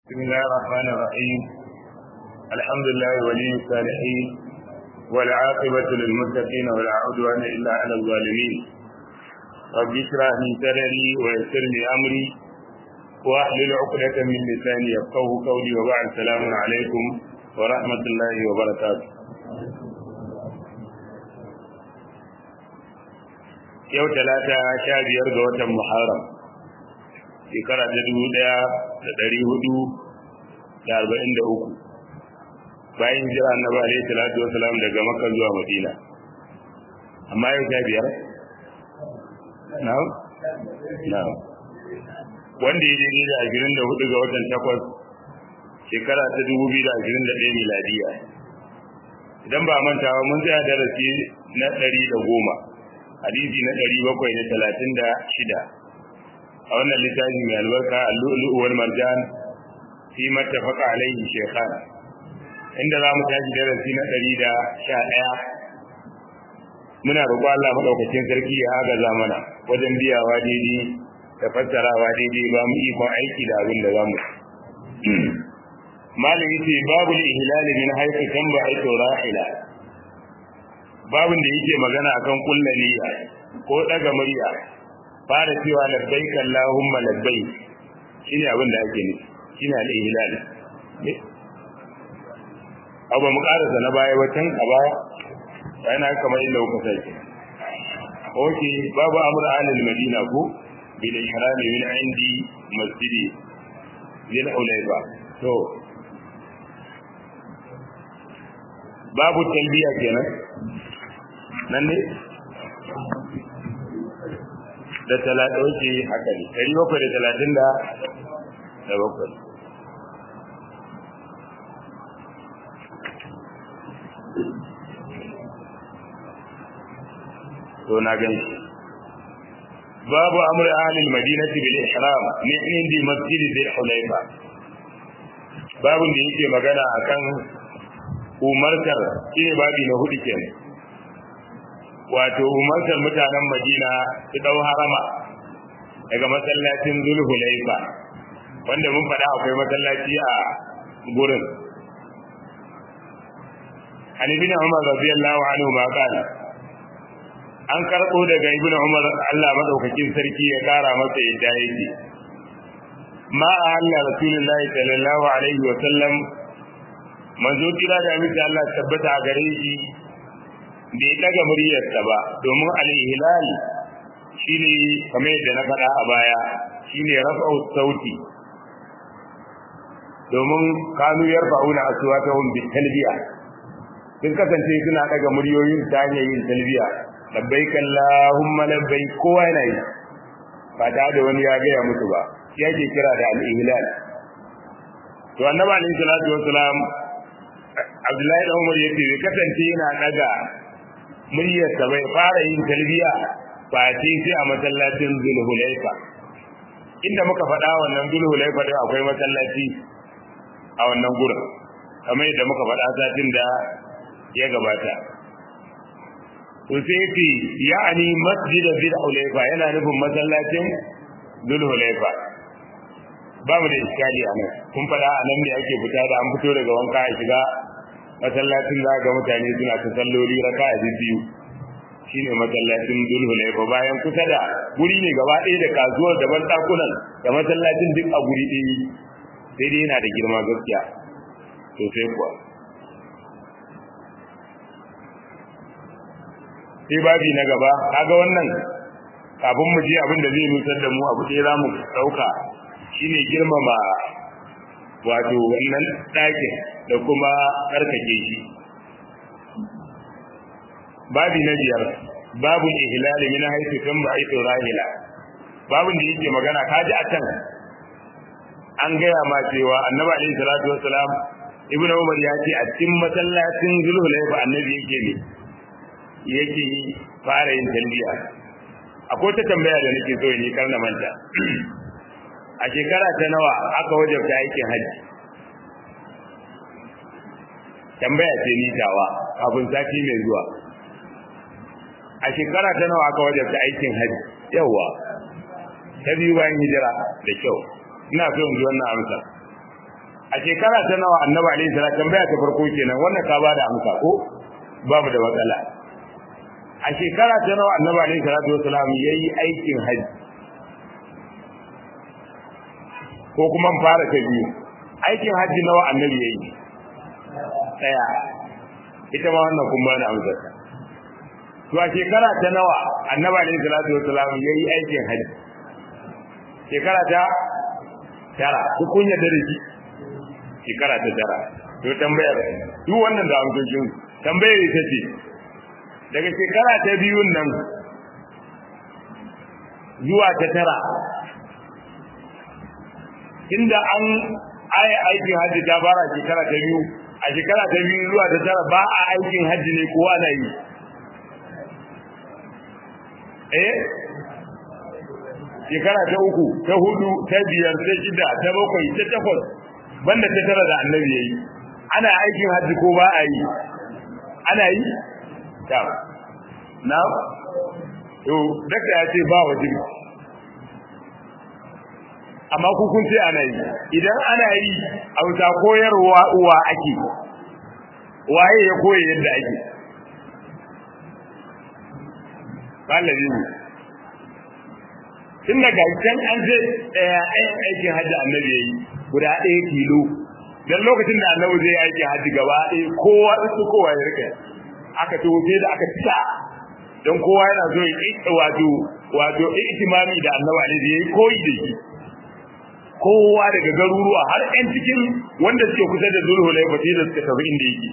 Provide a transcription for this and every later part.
بسم الله الرحمن الرحيم الحمد لله ولي الصالحين والعاقبة للمتقين ولا عدوان إلا على الظالمين رب اشرح لي صدري ويسر لي أمري واحلل عقدة من لساني يفقه قولي وبعد السلام عليكم ورحمة الله وبركاته yau talata sha biyar ga watan muharram shekara ta dubu ɗaya da ɗari hudu da arba'in da uku bayan jira annabi alaihi salatu wasalam daga makka zuwa madina amma yau sha biyar na'am na'am wanda ya daidai da ashirin da hudu ga watan takwas shekara ta dubu biyu da ashirin da ɗaya miladiya idan ba mantawa mun tsaya darasi na ɗari da goma hadisi na ɗari bakwai da talatin da shida a wannan littafi mai albarka al-lu'lu'u wal marjan fi mattafaqa alaihi shaykhan inda za mu tashi darasi na ɗari da sha ɗaya muna roƙo Allah madaukakin sarki ya agaza mana wajen biyawa daidai da fassarawa daidai ba mu ikon aiki da abin da za mu malam yace babu ihlal min haythu tanba'itu rahila babin da yake magana akan kullu niyya ko daga murya fara cewa labbaik allahumma labbaik shine abin da ake nufi shine al-ihlal abu mu karasa na baya watan a baya yana kamar inda kuka sai oke babu amr alil madina ko bil ihram min indi masjidi zil ulayba to babu talbiya kenan nan ne da talatin wuce haka ne ɗari bakwai da talatin da da bakwai to na gan shi babu amr ahlil madinati bil ihram min indi masjid dhul hulayfa babun da yake magana akan umartar shine babi na hudu kenan wato umartar mutanen madina su dau harama daga masallacin zulhulaifa wanda mun faɗa akwai masallaci a gurin an ibn umar radiyallahu anhu ma kana an karɓo daga ibn umar Allah madaukakin sarki ya kara masa yadda yake ma ahalla rasulullahi sallallahu alaihi wa sallam manzo kira da miki Allah tabbata a gare shi bai daga muryarsa ba domin al-ihlal shine kamar yadda na faɗa a baya shine rafa'u sauti domin kanu yarfa'una aswatahum bi talbiya sun kasance suna daga muryoyin ta hanyar yin talbiya labbaik allahumma labbaik kowa yana yi ba ta da wani ya gaya musu ba shi ake kira da al-ihlal to annabi alaihi salatu wassalam Abdullahi da Umar yace bai kasance yana daga muryarsa bai fara yin talbiya ba sai sai a masallacin Zulhulaifa inda muka faɗa wannan Zulhulaifa da akwai masallaci a wannan gurin kamar yadda muka faɗa satin da ya gabata to sai yace ya'ani masjid Zulhulaifa yana nufin masallacin Zulhulaifa babu da iskali a nan kun faɗa a nan ne ake fita da an fito daga wanka a shiga masallacin za ga mutane suna ta salloli raka a biyu shine masallacin Zulhulaifa bayan kusa da guri ne gaba ɗaya da kasuwar da ban ɗakunan da masallacin duk a guri ɗaya sai dai yana da girma gaskiya sosai kuwa sai babi na gaba kaga wannan kafin mu je abin da zai nutsar da mu abu ɗaya za mu ɗauka shine girmama wato wannan ɗakin da kuma tsarkake shi babi na biyar babu ihlali min haythu kan ba'itu rahila babun da yake magana kaji a can an gaya ma cewa annabi alaihi salatu wassalam ibnu umar ya ce a cikin masallacin zulhulaifa annabi yake ne yake fara yin talbiya akwai ta tambaya da nake so yi karna manta a shekara ta nawa aka wajabta aikin hajji tambaya ce ni tawa kafin sati mai zuwa a shekara ta nawa aka wajabta aikin hajji yawa ta biyu bayan hijira da kyau ina so in ji wannan amsa a shekara ta nawa annabi alaihi salatu tambaya ta farko kenan wannan ka bada amsa ko babu da matsala a shekara ta nawa annabi alaihi salatu wasalam yayi aikin haji ko kuma fara ta biyu aikin haji nawa annabi yayi daya ita ma wannan kun bani amsa to a shekara ta nawa annabi alaihi salatu wasalam yayi aikin haji shekara ta tara ku kun yarda da shi shekara ta tara to tambayar duk wannan da amsoshin tambayar ita ce daga shekara ta biyun nan zuwa ta tara inda an aya aikin hajji ta fara shekara ta biyu a shekara ta biyu zuwa ta tara ba a aikin hajji ne kowa na yi eh shekara ta uku ta hudu ta biyar ta shida ta bakwai ta takwas banda ta tara da annabi yayi ana aikin hajji ko ba a yi ana yi ta na to daga ya ce ba wajibi amma ku kun ce ana yi idan ana yi a wuta koyarwa uwa ake waye ya koyi yadda ake ɗalibi ne tun daga can an ce ɗaya aikin hajji annabi ya yi guda ɗaya tilo don lokacin da annabi zai aiki hajji gaba ɗaya kowa su kowa ya rika aka tofe da aka cika don kowa yana so ya wato wato ihtimami da annabi alaihi yayi koyi da shi kowa daga garuruwa har ɗan cikin wanda suke kusa da zulhulaifa sai da suka tafi inda yake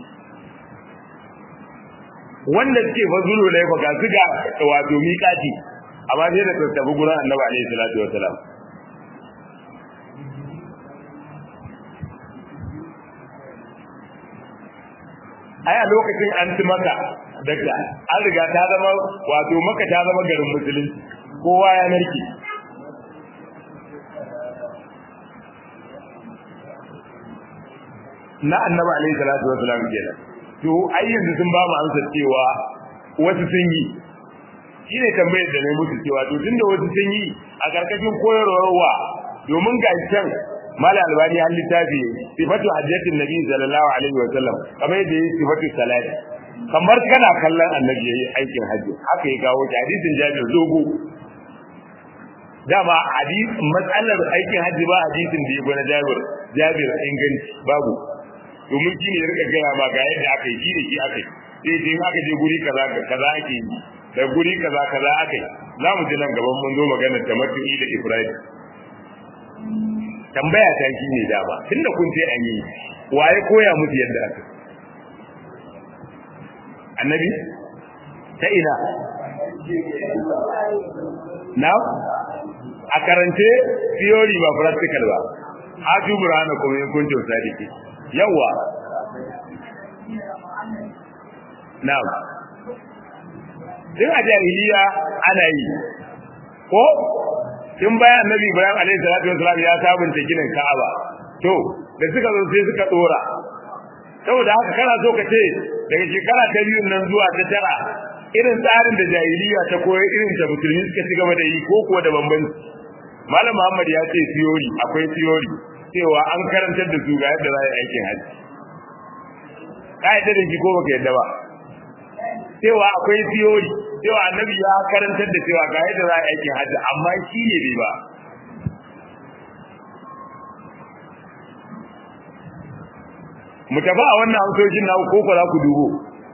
wanda suke fa zulhulaifa ga su ga wato miƙati amma sai da suka tafi gurin annabi alaihi salatu wasalam ai a lokacin an ci maka daga an riga ta zama wato maka ta zama garin musulunci kowa ya narke na annabi alaihi salatu wasalam kenan to ai yanzu sun ba mu amsa cewa wasu sun yi shine tambayar da na musu cewa to tunda wasu sun yi a karkashin koyarwar wa domin ga can mala albani har littafi sifatu hajjatin nabi sallallahu alaihi wa sallam kamar yadda yake sifatu salati kamar kana kallon annabi yayi aikin hajji haka ya kawo hadisin jabir dogo dama hadis matsalar aikin hajji ba hadisin da ya gona jabir jabir inganci babu domin shi ne ya rika gaya ma ga yadda aka yi shi da shi aka yi sai dai aka je guri kaza kaza ake yi da guri kaza kaza aka yi za mu ji nan gaban mun zo maganar tamattu'i da ibrahim tambaya ta shi ne dama tunda kun ce an yi waye koya musu yadda aka annabi ta ina na a karance theory ba practical ba haju burhana kuma yin kunce sadiki yawa na'am din a jahiliya ana yi ko tun bayan annabi ibrahim alaihi salatu wasalam ya sabunta ginin ka'aba to da suka zo sai suka dora saboda haka kana so ka ce daga shekara ta biyu nan zuwa ta tara irin tsarin da jahiliya ta koyi irin da musulmi suka ci gaba da yi ko kuwa da bambanci malam muhammad ya ce theory akwai theory cewa an karantar da su ga yadda za a yi aikin hajji ka yadda da shi ko baka yadda ba cewa akwai theory cewa annabi ya karantar da cewa ga yadda za a aikin hajji amma shi ne bai ba mu tafi a wannan amsoshin na ko ko za ku dubo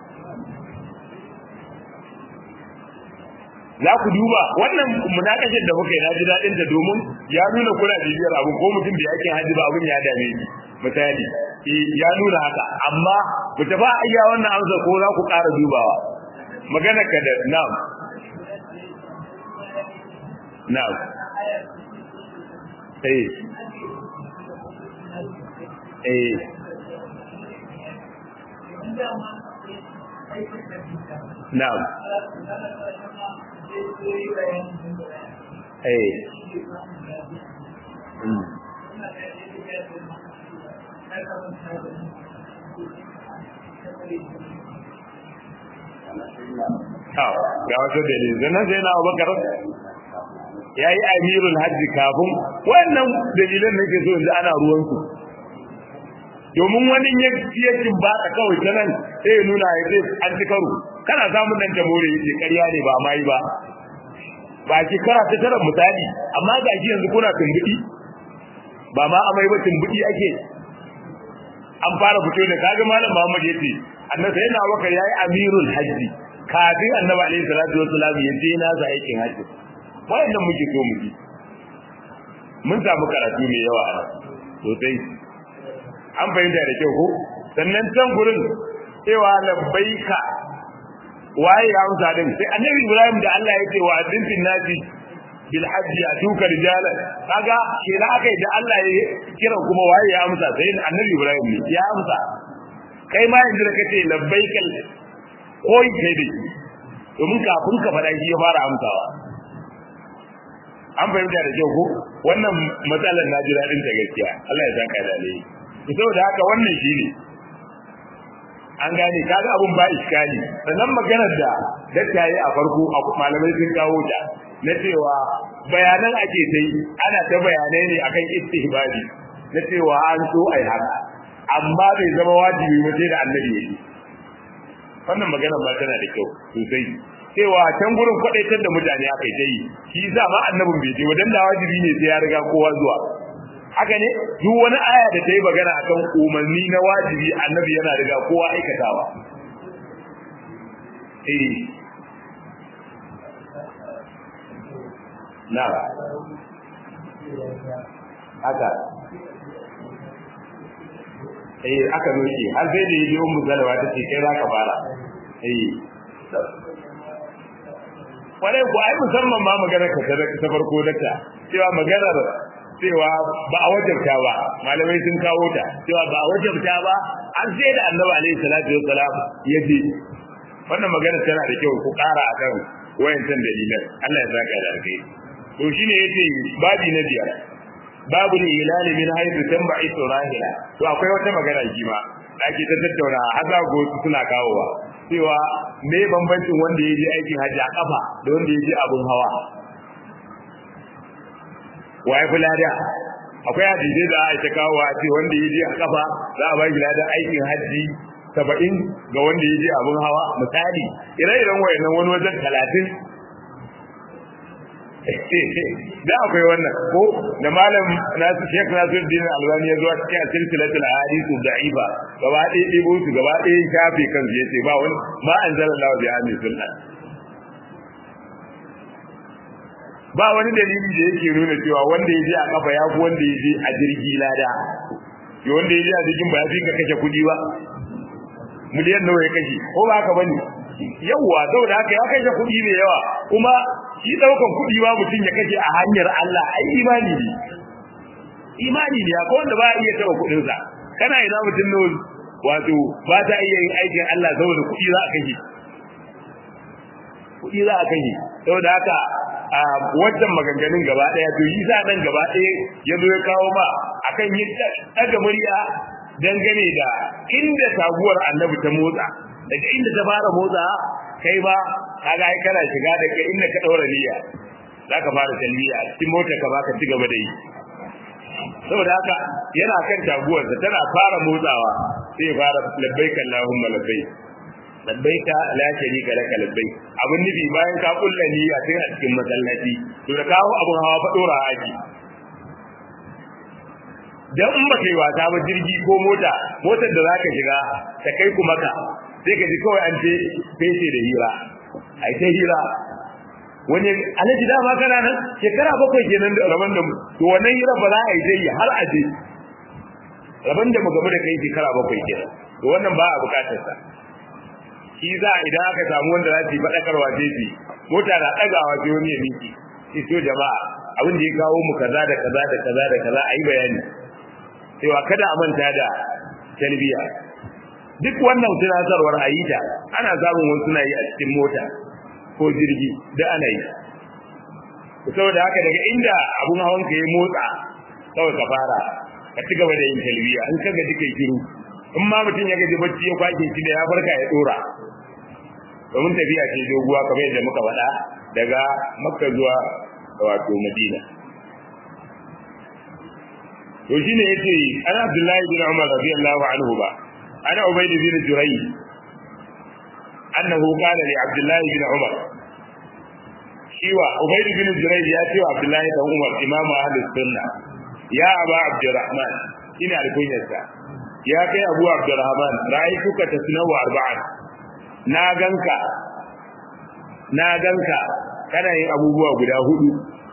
za ku duba wannan munakashin da muka yi na ji daɗin ta domin ya nuna kuna bibiyar abu ko mutum da yake hajji ba abin ya dame ni misali ya nuna haka amma mu tafi a iya wannan amsa ko za ku ƙara dubawa magana ka da na'am na'am eh eh na'am eh mm. ga wasu dalilin sannan sai na abubakar ya yi amirul hajji kafin wannan dalilan nake so yanzu ana ruwansu domin wani ya ya ba ta kawai ta nan sai ya nuna ya ce an ci karo kana samun dan jamhuri yace ƙarya ne ba mai ba ba shekara ta tara misali amma ga shi yanzu kuna tumbudi ba ma amai ba tumbudi ake an fara fito da kaga malam Muhammad yace annabi yana baka yayi amirul hajji kafin annabi alaihi salatu wassalam ya je na sa aikin hajji wayannan muke so mu ji mun samu karatu mai yawa a sosai an fahimta da kyau ko sannan can gurin cewa labbaika waye ya amsa din sai annabi Ibrahim da Allah ya ce wa adintin nasi bil hajji atuka rijala kaga kira akai da Allah ya kira kuma waye ya amsa sai annabi Ibrahim ne ya amsa kai ma yanzu da kace labbaikal koyi kai da shi domin kafin ka faɗa shi ya fara amsawa an fahimta da kyau ko wannan matsalar na ji daɗin ta gaskiya Allah ya saka da alheri saboda haka wannan shi ne an gane kaga abun ba iskali sannan maganar da dattaye a farko a malamai sun kawo ta na cewa bayanan ake ta yi ana ta bayanai ne akan istihbabi na cewa an so ai haka amma bai zama wajibi ba sai da annabi yake wannan maganar ba tana da kyau sosai cewa can gurin kwadaitar da mutane aka yi ta yi shi yasa ma annabin bai je wadan da wajibi ne sai ya riga kowa zuwa haka ne duk wani aya da ta yi magana akan umarni na wajibi annabi yana riga kowa aikatawa eh na haka eh aka nuke har sai da yaji ummu zalwa ta ce kai za ka fara eh kwarai ku ai musamman ma maganar ka ta farko dakta cewa maganar cewa ba a wajabta ba malamai sun kawo ta cewa ba a wajabta ba an sai da annabi alaihi salatu wassalam ya je wannan magana tana da kyau ku ƙara akan wayancan dalilan Allah ya saka da alkai to shine yace babi na biyar babu hilal min haythu tanba'i surahila to akwai wata magana shi ma da ake ta tattauna haza go suna kawowa cewa me bambancin wanda ya je aikin hajji a kafa da wanda ya je abun hawa waye fi lada akwai hadisi da aka kawo a ce wanda yaje a kafa za a ba shi ladan aikin haji 70 ga wanda yaje abun hawa misali ire-iren wayannan wani wajen 30 da akwai wannan ko da malam nasu Sheikh Nasiruddin Albani ya zo a cikin silsilatul ahadith da'ifa gaba ɗaya ɗibo su gaba ɗaya shafe kansu yace ba wani ma anzalallahu bi amin sunnah ba wani dalili da yake nuna cewa wanda ya je a kafa ya fi wanda ya je a jirgi lada ya wanda ya je a jirgin ba ya fi ka kashe kuɗi ba miliyan nawa ya kashe ko ba haka bane yawwa saboda haka ya kashe kuɗi ne yawa kuma shi ɗaukan kuɗi ba mutum ya kashe a hanyar Allah ai imani ne imani ne akwai wanda ba iya taɓa kuɗinsa kana ina mutum ne wato ba ta iya yin aikin Allah saboda kuɗi za a kashe kuɗi za a kashe saboda haka a wancan maganganun gaba daya to yi sa nan gaba daya ya zo ya kawo ma akan yin daga murya dangane da inda taguwar annabi ta motsa daga inda ta fara motsa kai ba kaga ai kana shiga daga inda ka daura niyya zaka fara talbiya cikin motar ka baka ci gaba da yi saboda haka yana kan taguwarsa tana fara motsawa sai ya fara labbaika allahumma labbaik labbaika la sharika laka labbaik abun nufi bayan ka kulla niyya tun a cikin masallaci to da kawo abun hawa fa dora haji dan in baka yi wasa ba jirgi ko mota motar da zaka shiga ta kai ku maka sai ka ji kawai an ce fece da hira ai ta hira wani alaji dama kana nan shekara bakwai kenan da rabon da mu to wannan hira ba za a yi dai har a je rabon da mu game da kai shekara bakwai kenan to wannan ba a bukatar sa shi za idan aka samu wanda za su yi faɗakarwa sai su mota na ɗagawa sai wani ya miki to jama'a abin da ya kawo mu kaza da kaza da kaza da kaza a yi bayani cewa kada a manta da talbiya duk wannan tunatarwar a yi ta ana samun wasu suna yi a cikin mota ko jirgi da ana yi saboda haka daga inda abun hawan ka ya motsa kawai ka fara ka ci gaba da yin talbiya in ka gaji kai kiru in ma mutum ya gaji bacci ya kwake shi da ya farka ya dora domin tafiya ce doguwa kamar yadda muka faɗa daga makka zuwa wato madina to shine yace an Abdullahi bin Umar radiyallahu anhu ba ana Ubayd bin Jurayy annahu qala li Abdullahi bin Umar shiwa Ubayd bin Jurayy ya ce wa Abdullahi bin Umar imam ahlus sunna ya aba Abdurrahman ina alkunyarsa ya kai Abu Abdurrahman ra'aytuka tasnawu arba'an na ganka na ganka kana yin abubuwa guda hudu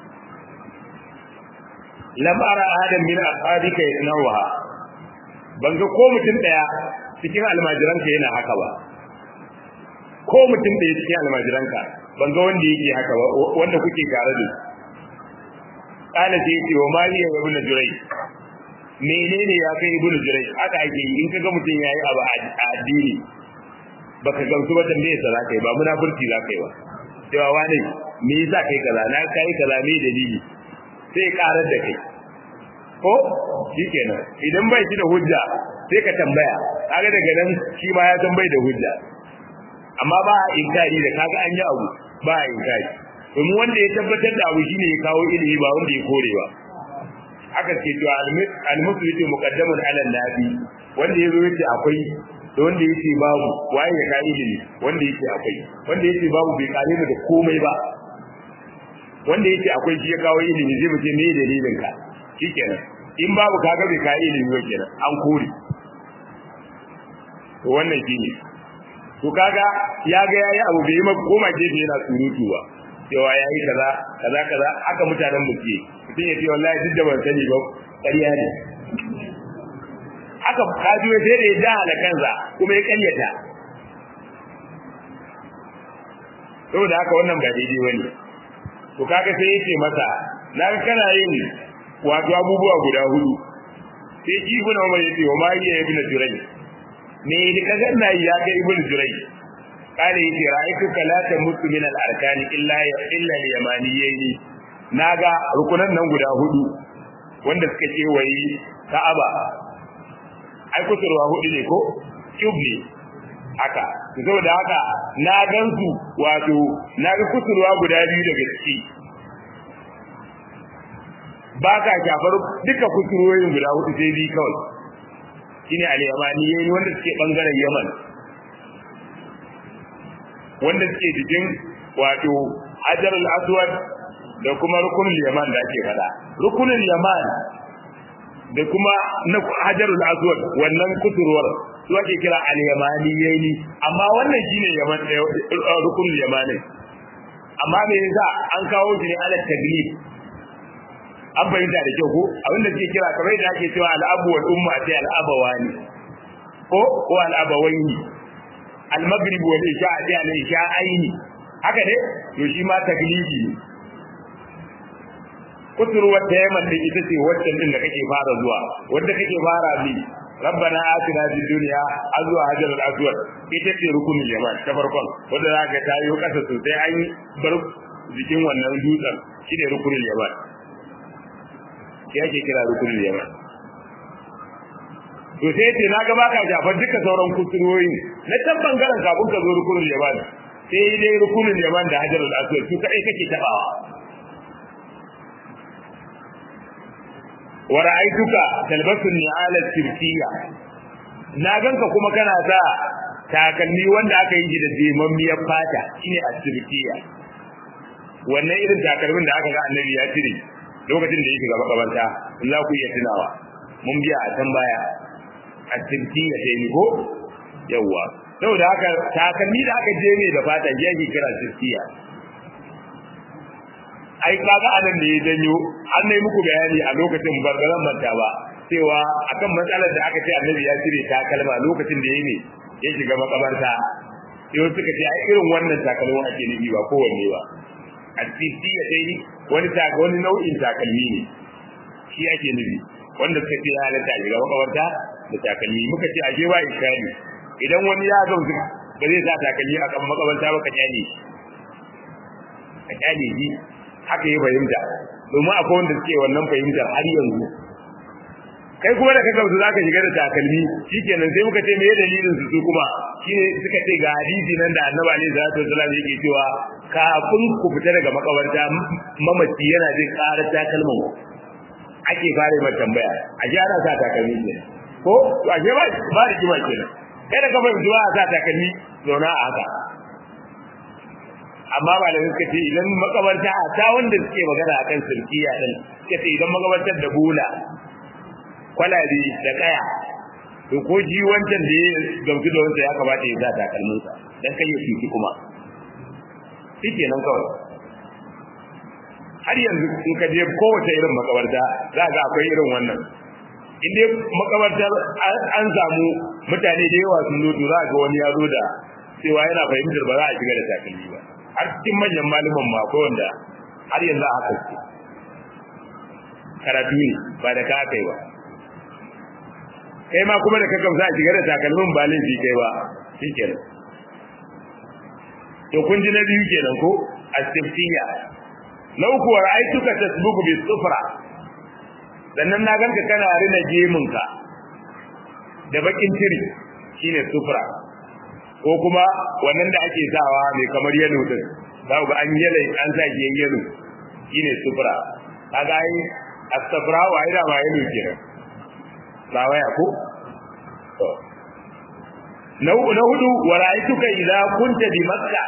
lam ara adam min ashabika yanawaha ban ga ko mutum daya cikin almajiranka yana haka ba ko mutum daya cikin almajiranka ban ga wanda yake haka ba wanda kuke tare da kana sai yace wa maliya ibn jurai menene ya kai ibn jurai haka ake in kaga mutum yayi abu a addini baka gamsu ba tambaye sa zakai ba munafurci zakai ba cewa wani me yasa kai kaza na kai kaza me dalili sai karar da kai ko shikenan idan bai shi da hujja sai ka tambaya kaga daga nan shi ma ya san bai da hujja amma ba a inkari da kaga an yi abu ba a inkari domin wanda ya tabbatar da abu shine ya kawo ilimi ba wanda ya kore ba aka ce to al-muslimu muqaddamun ala nabi wanda yazo yace akwai da wanda yake babu waye ya kai ilimi wanda yake akwai wanda yake babu bai kare mu da komai ba wanda yake akwai shi ya kawo ilimi zai muke me dalilin ka shikenan in babu kaga bai kai ilimi ba kenan an kore to wannan shine to kaga ya ga yayi abu bai ma koma gefe yana surutu ba cewa yayi kaza kaza kaza aka mutanen mu ke mutum ya ce wallahi duk da ban sani ba ƙarya ne aka kaji sai da ya jahala kansa kuma ya karyata saboda haka wannan ba daidai bane to kaga sai yace masa na kana yin wato abubuwa guda hudu sai shi ibn Umar yace wa mariya ibn Juray me ne kaga na ya ga ibn Juray kare yace ra'aytu kalata mutu min al-arkan illa illa al-yamaniyyin naga rukunan nan guda hudu wanda suka ce wai Ka'aba ai kusurwa hudu ne ko cube ne haka saboda haka na gansu wato na ga kusurwa guda biyu daga ciki ba ka shafar duka kusurwoyin guda hudu sai biyu kawai shine al-yamani yayi wanda suke bangaren Yaman wanda suke jikin wato Hajar al-Aswad da kuma rukunul Yaman da ake fada rukunul Yaman da kuma na hajarul aswad wannan kusurwar su ake kira al-yamaniyyi amma wannan shine yaman rukunul yamani amma me yasa an kawo shi ne ala taglib an bayyana da kyau ko abin da suke kira kamar da ake cewa al-abu wal umma sai al-abawani ko ko al-abawaini al-maghrib wal isha sai al-isha'aini haka ne to shi ma taglibi ne kusurwar ta yamma din ita ce waccan din da kake fara zuwa wanda kake fara bi rabbana atina fid dunya azwa hajar al aswad ita ce rukunin yaman ta farkon wanda zaka ta yi kasa sosai an bar jikin wannan dutsen shine rukunin yaman shi ake kira rukunin yaman to sai ce na ga baka jafar duka sauran kusurwoyin na can bangaren kafin ka zo rukunin yaman sai dai rukunin yaman da hajar al aswad su kadai kake tabawa wa ra'aytuka talbasu ni'al al-sirkiyya na ganka kuma kana sa takalmi wanda aka yi da jemammiyar fata shine as-sirkiyya wannan irin takalmin da aka ga annabi ya cire lokacin da yake ga makabarta za ku iya tunawa mun biya a can baya as-sirkiyya sai ni ko yawa saboda haka takalmi da aka je ne da fata yake kira sirkiyya ai kaga anan ne ya janyo an nayi muku bayani a lokacin bargaran manta ba cewa akan matsalar da aka ce annabi ya cire takalma lokacin da yayi ne ya shiga makabarta sai suka ce ai irin wannan takalmin ake nufi ba kowanne ba a titi ya dai wani taka wani nau'in takalmi ne shi ake nufi wanda suka ce ya halatta shiga makabarta da takalmi muka ce ashe ba iskali idan wani ya gamsu ba zai sa takalmi a kan makabarta ba ka kyale ka kyale shi haka yi fahimta domin akwai wanda suke wannan fahimtar har yanzu kai kuma da ka gamsu za ka shiga da takalmi shikenan sai muka ce me dalilin su kuma shine suka ce ga hadisi nan da annabi alaihi salatu wasallam yake cewa kafin ku fita daga makabarta mamaci yana jin karar takalman ake fara mai tambaya a ji ana sa takalmi ne ko to a ba ba da kima kenan kai da ka bai zuwa sa takalmi zauna a haka amma ba da suka ce idan makabarta a ta wanda suke magana akan sirkiya din suka ce idan makabartar da bula kwalabi da kaya to ko ji wancan da ya gamsu da wancan ya kamata ya sa takalminsa dan kai ya fiki kuma shi nan kawai har yanzu in ka je kowace irin makabarta za ga akwai irin wannan in dai makabartar an samu mutane da yawa sun zo to za ga wani ya zo da cewa yana fahimtar ba za a shiga da takalmi ba har cikin manyan malaman ma akwai wanda har yanzu a haka ce karatu ne ba da ka aka yi ba kai ma kuma da ka gamsa a shiga da takalmin ba laifi kai ba shi kenan to kun ji na biyu kenan ko astiftiya na uku wa ra'aytuka tasbuku bi sufra sannan na ganka kana rina gemunka da bakin tiri shine sufra ko kuma wannan da ake sawa mai kamar yalo din za ku ga an yale an sa shi yalo shine sufra kaga ai astafra wa ida ma yalo kenan ba waya ko na na hudu wa ra'aytuka idza kunta bi makkah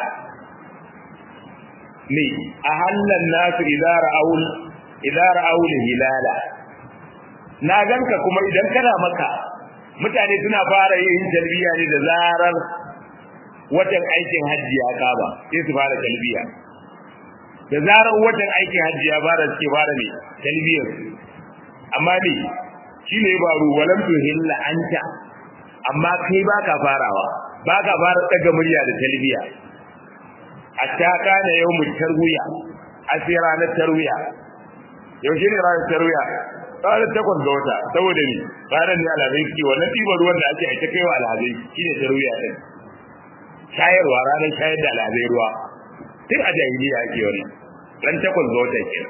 ne a hallan nasu idza ra'aul idza ra'aul hilala na ganka kuma idan kana maka mutane suna fara yin talbiya ne da zarar watan aikin hajji ya kaba sai su fara talbiya da zarar watan aikin hajji ya fara suke fara ne talbiyar amma ne shi ne baro walam tuhilla anta amma kai baka farawa baka fara daga murya da talbiya hatta kana yawmut tarwiya sai ranar tarwiya yaushe ne ranar tarwiya ranar takwas ga wata saboda ni ranar ne alhazai suke wannan ɗiban ruwan da ake aita kaiwa alhazai shine tarwiya din shayarwa ranar shayar da alhazai ruwa tun a jahiliya ake wannan ran takwas ga wata ke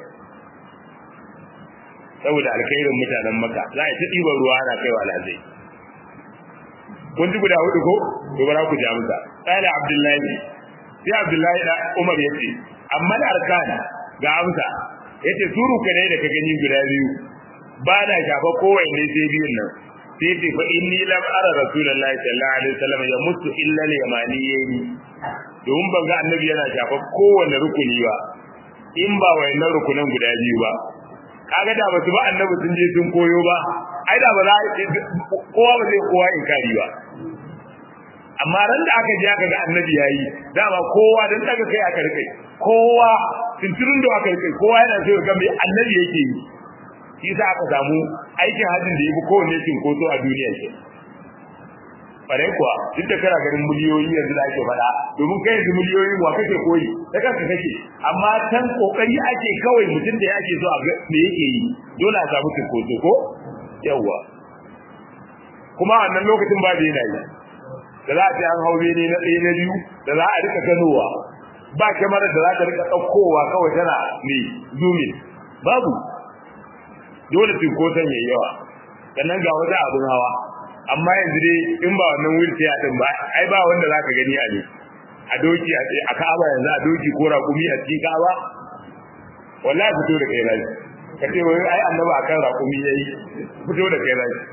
saboda alkhairin mutanen maka za a ta ɗiban ruwa ana kaiwa alhazai kun ji guda hudu ko to bara ku ji amsa qala abdullahi sai abdullahi da umar yace amma da arkan ga amsa yace suru ka ne da ka gani guda biyu ba na shafa kowanne sai biyun nan sai ce fa inni lam ara rasulullahi sallallahu alaihi wasallam ya mutu illa al yamaniyyi domin ban ga annabi yana shafa kowanne rukuni ba in ba wayannan rukunan guda biyu ba kaga da basu ba annabi sun je sun koyo ba ai da ba za kowa ba zai kowa inkari ba amma ran da aka je aka ga annabi yayi dama kowa dan daga kai aka rike kowa tunturun da aka rike kowa yana so ga mai annabi yake yi shi sa aka samu aikin hajjin da yafi kowanne cinkoso a duniya ke bare kuwa duk da kana ganin miliyoyi yanzu da ake faɗa domin kai yanzu miliyoyin wa kake koyi da kanka kake amma tan kokari ake kawai mutum da yake so a ga me yake yi dole a samu cinkoso ko yawwa kuma wannan lokacin ba da yana yi da za a ce an hau ne na ɗaya na biyu da za a rika ganowa ba kyamarar da za ta rika ɗaukowa kawai tana ne zumin babu dole cinkoson yayi yawa sannan ga wata abin hawa amma yanzu dai in ba wannan wheelchair din ba ai ba wanda zaka gani a ne a doki a Ka'aba yanzu a doki ko raƙumi a cikin Ka'aba wallahi fito da kai rai kace wai ai annabi akan raƙumi yayi fito da kai rai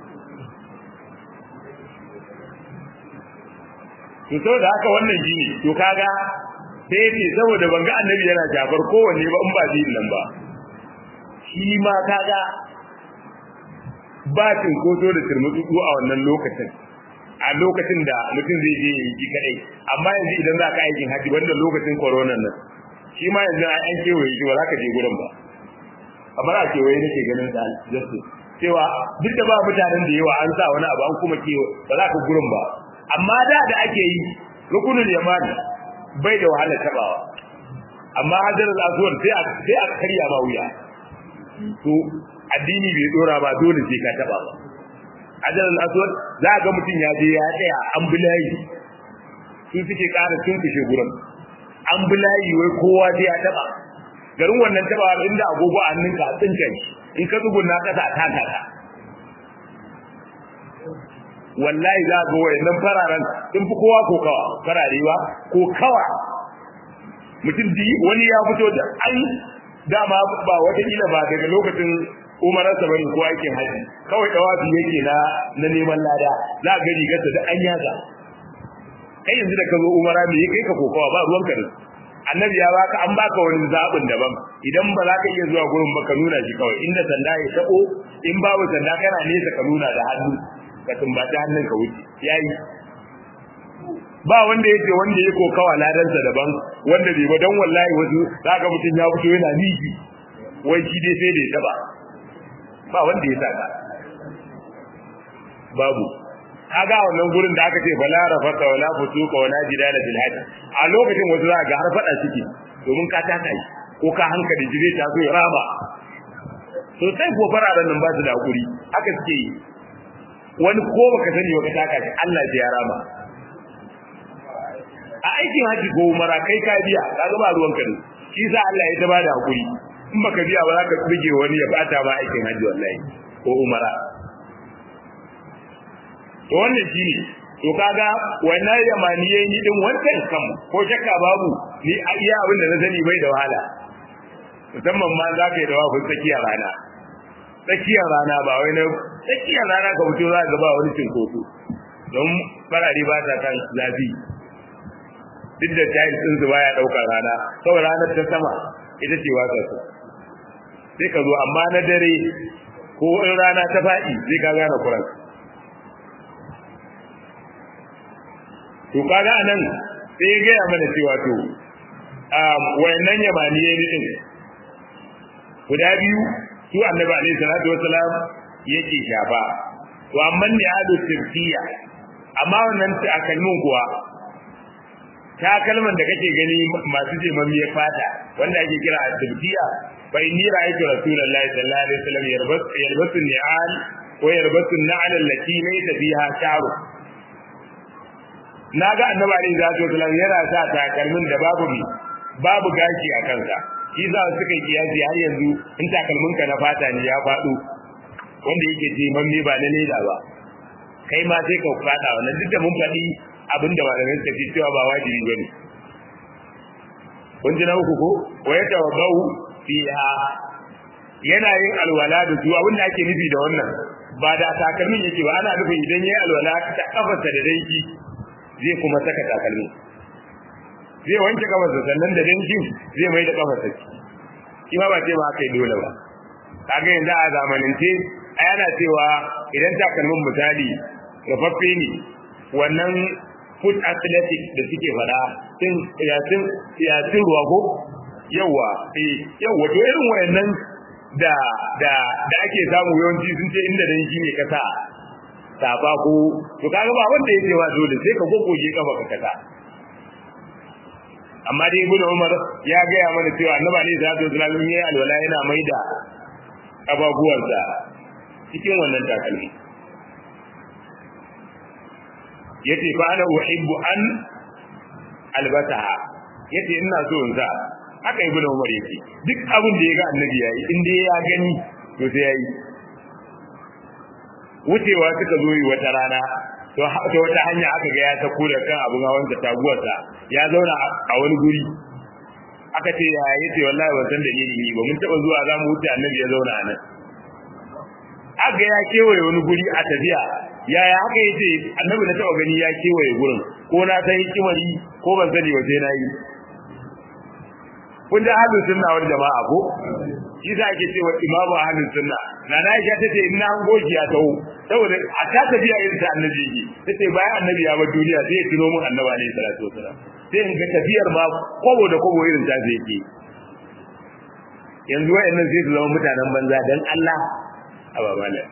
to saboda haka wannan shine to kaga sai ce saboda ban ga annabi yana jafar kowanne ba in ba din nan ba shi ma kaga ba cinkoso da turmutsu a wannan lokacin a lokacin da mutum zai je yi ji kadai amma yanzu idan za ka aikin haji wanda lokacin corona nan shi ma yanzu an kewaye shi ba za ka je gurin ba kamar a kewaye nake ganin da justice cewa duk da ba mutanen da yawa an sa wani abu an kuma kewa ba za ka gurin ba amma da da ake yi rukunul yamani bai da wahala tabawa amma hajarul aswad sai a sai a karya ba wuya to addini bai dora ba dole sai ka taba ba hajarul aswad za ga mutum ya je ya tsaya an bulayi su suke ƙara sun kushe gurin an bulayi wai kowa sai ya taba garin wannan taba inda agogo a hannunka a tsinka in ka tsugunna kasa ta taka wallahi za ga wayannan fararen sun fi kowa ko kawa fararewa ko kawa mutum di wani ya fito da an dama ba wata kila ba daga lokacin umarar sa bane ko aikin haji kawai dawafi yake na na neman lada za ga rigarsa da an yaga kai yanzu da ka zo umara me kai ka kokawa ba ruwan ka da annabi ya baka an baka wani zabin daban idan ba za ka iya zuwa gurin ba ka nuna shi kawai inda sanda ya tabo in babu sanda kana nesa ka nuna da hannu ka tumbaci hannun ka wuce yayi ba wanda yake wanda ya kokawa ladansa daban wanda bai ba dan wallahi wasu zaka mutun ya fito yana miki wai shi dai sai da ya taba ba wanda ya saka babu kaga wannan gurin da aka ce fala rafata wala fusuka wala jidala fil hajj a lokacin wasu za ga har fada suke domin ka taka shi ko ka hankali jire ta zo raba to sai ko fararen nan ba su da hakuri haka suke yi wani ko baka sani baka taka shi Allah ya rama a aikin haji ko umara kai ka biya kaga ba ruwan ka ne shi sa Allah ya ta bada hakuri in baka biya ba za ka bige wani ya bata ba aikin haji wallahi ko umara to wannan shine to kaga wannan yamaniyai ni din wancan kam ko shakka babu ni a iya abin da na sani bai da wahala musamman ma za ka yi da wafin tsakiyar rana tsakiyar rana ba wai na tsakiyar rana ka fito za ka ba wani cinkoso don farare ba ta kan zafi duk da tayin din su baya daukar rana saboda ranar ta sama ita ce wasa su sai ka zo amma na dare ko in rana ta faɗi sai ka gane kuran to kaga anan sai ya gaya mana cewa to wayannan yamaniye ne din guda biyu su annabi alaihi salatu wassalam yake shafa to amma ne adu tirfiya amma wannan takalmin kuwa takalman da kake gani masu jemammiyar fata wanda ake kira at-tirfiya fa inni ra'aytu rasulullahi sallallahu alaihi wasallam yarbas yalbasu ni'al wa yalbasu an-na'al allati laysa fiha sharu naga annabi alaihi salatu wassalam yana sa takalmin da babu bi babu gashi a kansa shi za su kai kiyasi har yanzu in takalmin ka na fata ne ya faɗo wanda yake jemamme ba na leda ba kai ma sai ka fada wannan duk da mun faɗi abin da malamin suka fi cewa ba wajibi bane kun ji na uku ko wa ya tawaddau fiha yana yin alwala da su abin da ake nufi da wannan ba da takalmin yake ba ana nufin idan yayi alwala ta kafarsa da danki zai kuma saka takalmi zai wanke kafarsa sannan da dankin zai mai da kafarsa shi ma ba ce ma kai dole ba kaga yanzu a zamanance a yana cewa idan takalmin misali rufaffe ne wannan foot athletic da suke fada sun yasin yasin ruwa ko yawa eh yawa to irin wayannan da da da ake samu yawanci sun ce inda dan shi ne kasa saba ko to kaga ba wanda yake wa dole sai ka gogoje kafa ka kasa amma dai ibnu umar ya ga ya mana cewa annabi ne sallallahu alaihi wasallam yayi alwala yana maida ababuwansa cikin wannan takalmi yace fa ana uhibbu an albataha yace ina so in sa haka ibnu umar yake duk abin da ya ga annabi yayi in dai ya gani to sai yayi wucewa suka zo yi wata rana to ta wata hanya aka ga ya sako da kan abun hawan da taguwarsa ya zauna a wani guri aka ce ya yace wallahi ban san dalili ne ba mun taba zuwa za mu wuce annabi ya zauna a nan aka ya kewaye wani guri a tafiya yaya haka yace annabi na taba gani ya kewaye gurin ko na san hikimari ko ban sani ba sai na yi kun da ahlus sunna wal jama'a ko shi za ake cewa imamu ahlus sunna na na aisha tace ina an goji ya tawo saboda a ta tafiya irin ta annabi yi tace bayan annabi ya bar duniya sai ya tuno mun annabi alaihi salatu wasalam sai in ga tafiyar ma kobo da kobo irin ta sai yake yanzu wayannan sai su zama mutanen banza dan Allah a babala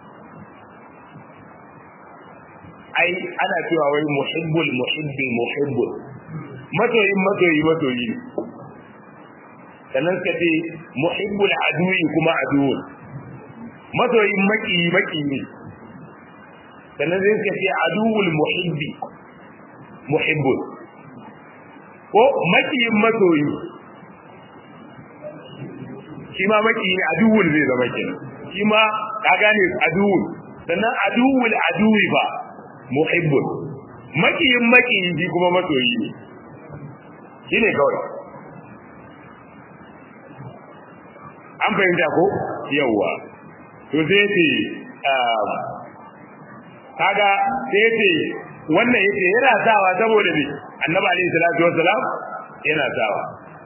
ai ana cewa wai muhibbul muhibbi muhibbul masoyin masoyi masoyi sannan suka ce muhibbul aduwi kuma aduwun masoyin maki maki ne sannan sai suka ce aduwul muhibbi muhibbul ko makiyin masoyi shi ma maki ne aduwul zai zama kenan shi ma ka gane aduwul sannan aduwul aduwi ba muhibbul makiyin makiyi shi kuma masoyi ne shi ne kawai an fahimta ko yawwa to sai ce kaga sai ce wannan yake yana sawa saboda me annabi alaihi salatu wassalam yana sawa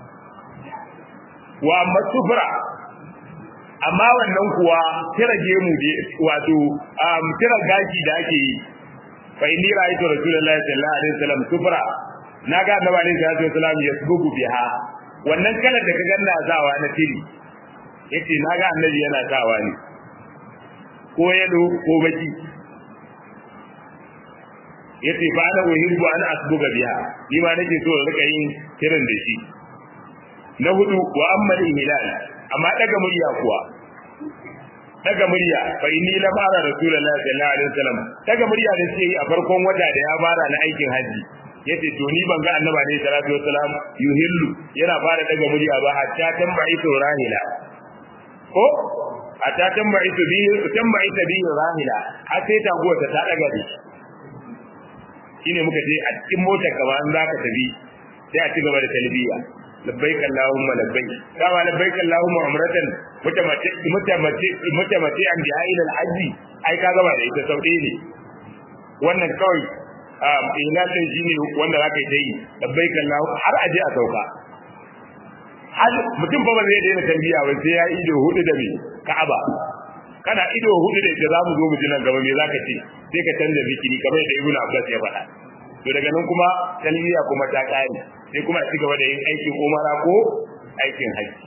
wa amma sufra amma wannan kuwa kira gemu da wato kira gashi da ake yi fa inni ra'aytu rasulullahi sallallahu alaihi wasallam sufra naga annabi alaihi salatu wasallam yasbugu biha wannan kalar da ka ganna sawa na tiri yace naga annabi yana sawa ne ko yado ko baki yace fa ana uhibbu an asbuga biha ni ma nake so rika yin kiran da shi na hudu wa amma hilal amma daga murya kuwa daga murya fa inni la fara rasulullahi sallallahu alaihi wasallam daga murya da sai a farkon wata da ya fara na aikin haji yace to ni ban ga annabi alaihi salatu wasallam yuhillu yana fara daga murya ba hatta tambayi to rahila ko hatta tambayi to bi tambayi to bi rahila har sai ta gowa ta daga da shi shine muka je a cikin motar ka ba an zaka tafi sai a ci gaba da talbiya labbaik allahumma labbaik kama labbaik allahumma umratan mutamati mutamati mutamati an bi ila al-hajj ai ka gaba da ita sauɗe ne wannan kawai ilatin shine wanda zaka yi yi labbaik allah har aje a sauka har mutum ba zai daina tambiya ba sai ya ido hudu da me ka'aba kana ido hudu da ita zamu zo mu ji nan gaba me zaka ce sai ka canza zikiri kamar da ibnu abbas ya faɗa to daga nan kuma talbiya kuma ta kare sai kuma a ci gaba da yin aikin umara ko aikin haji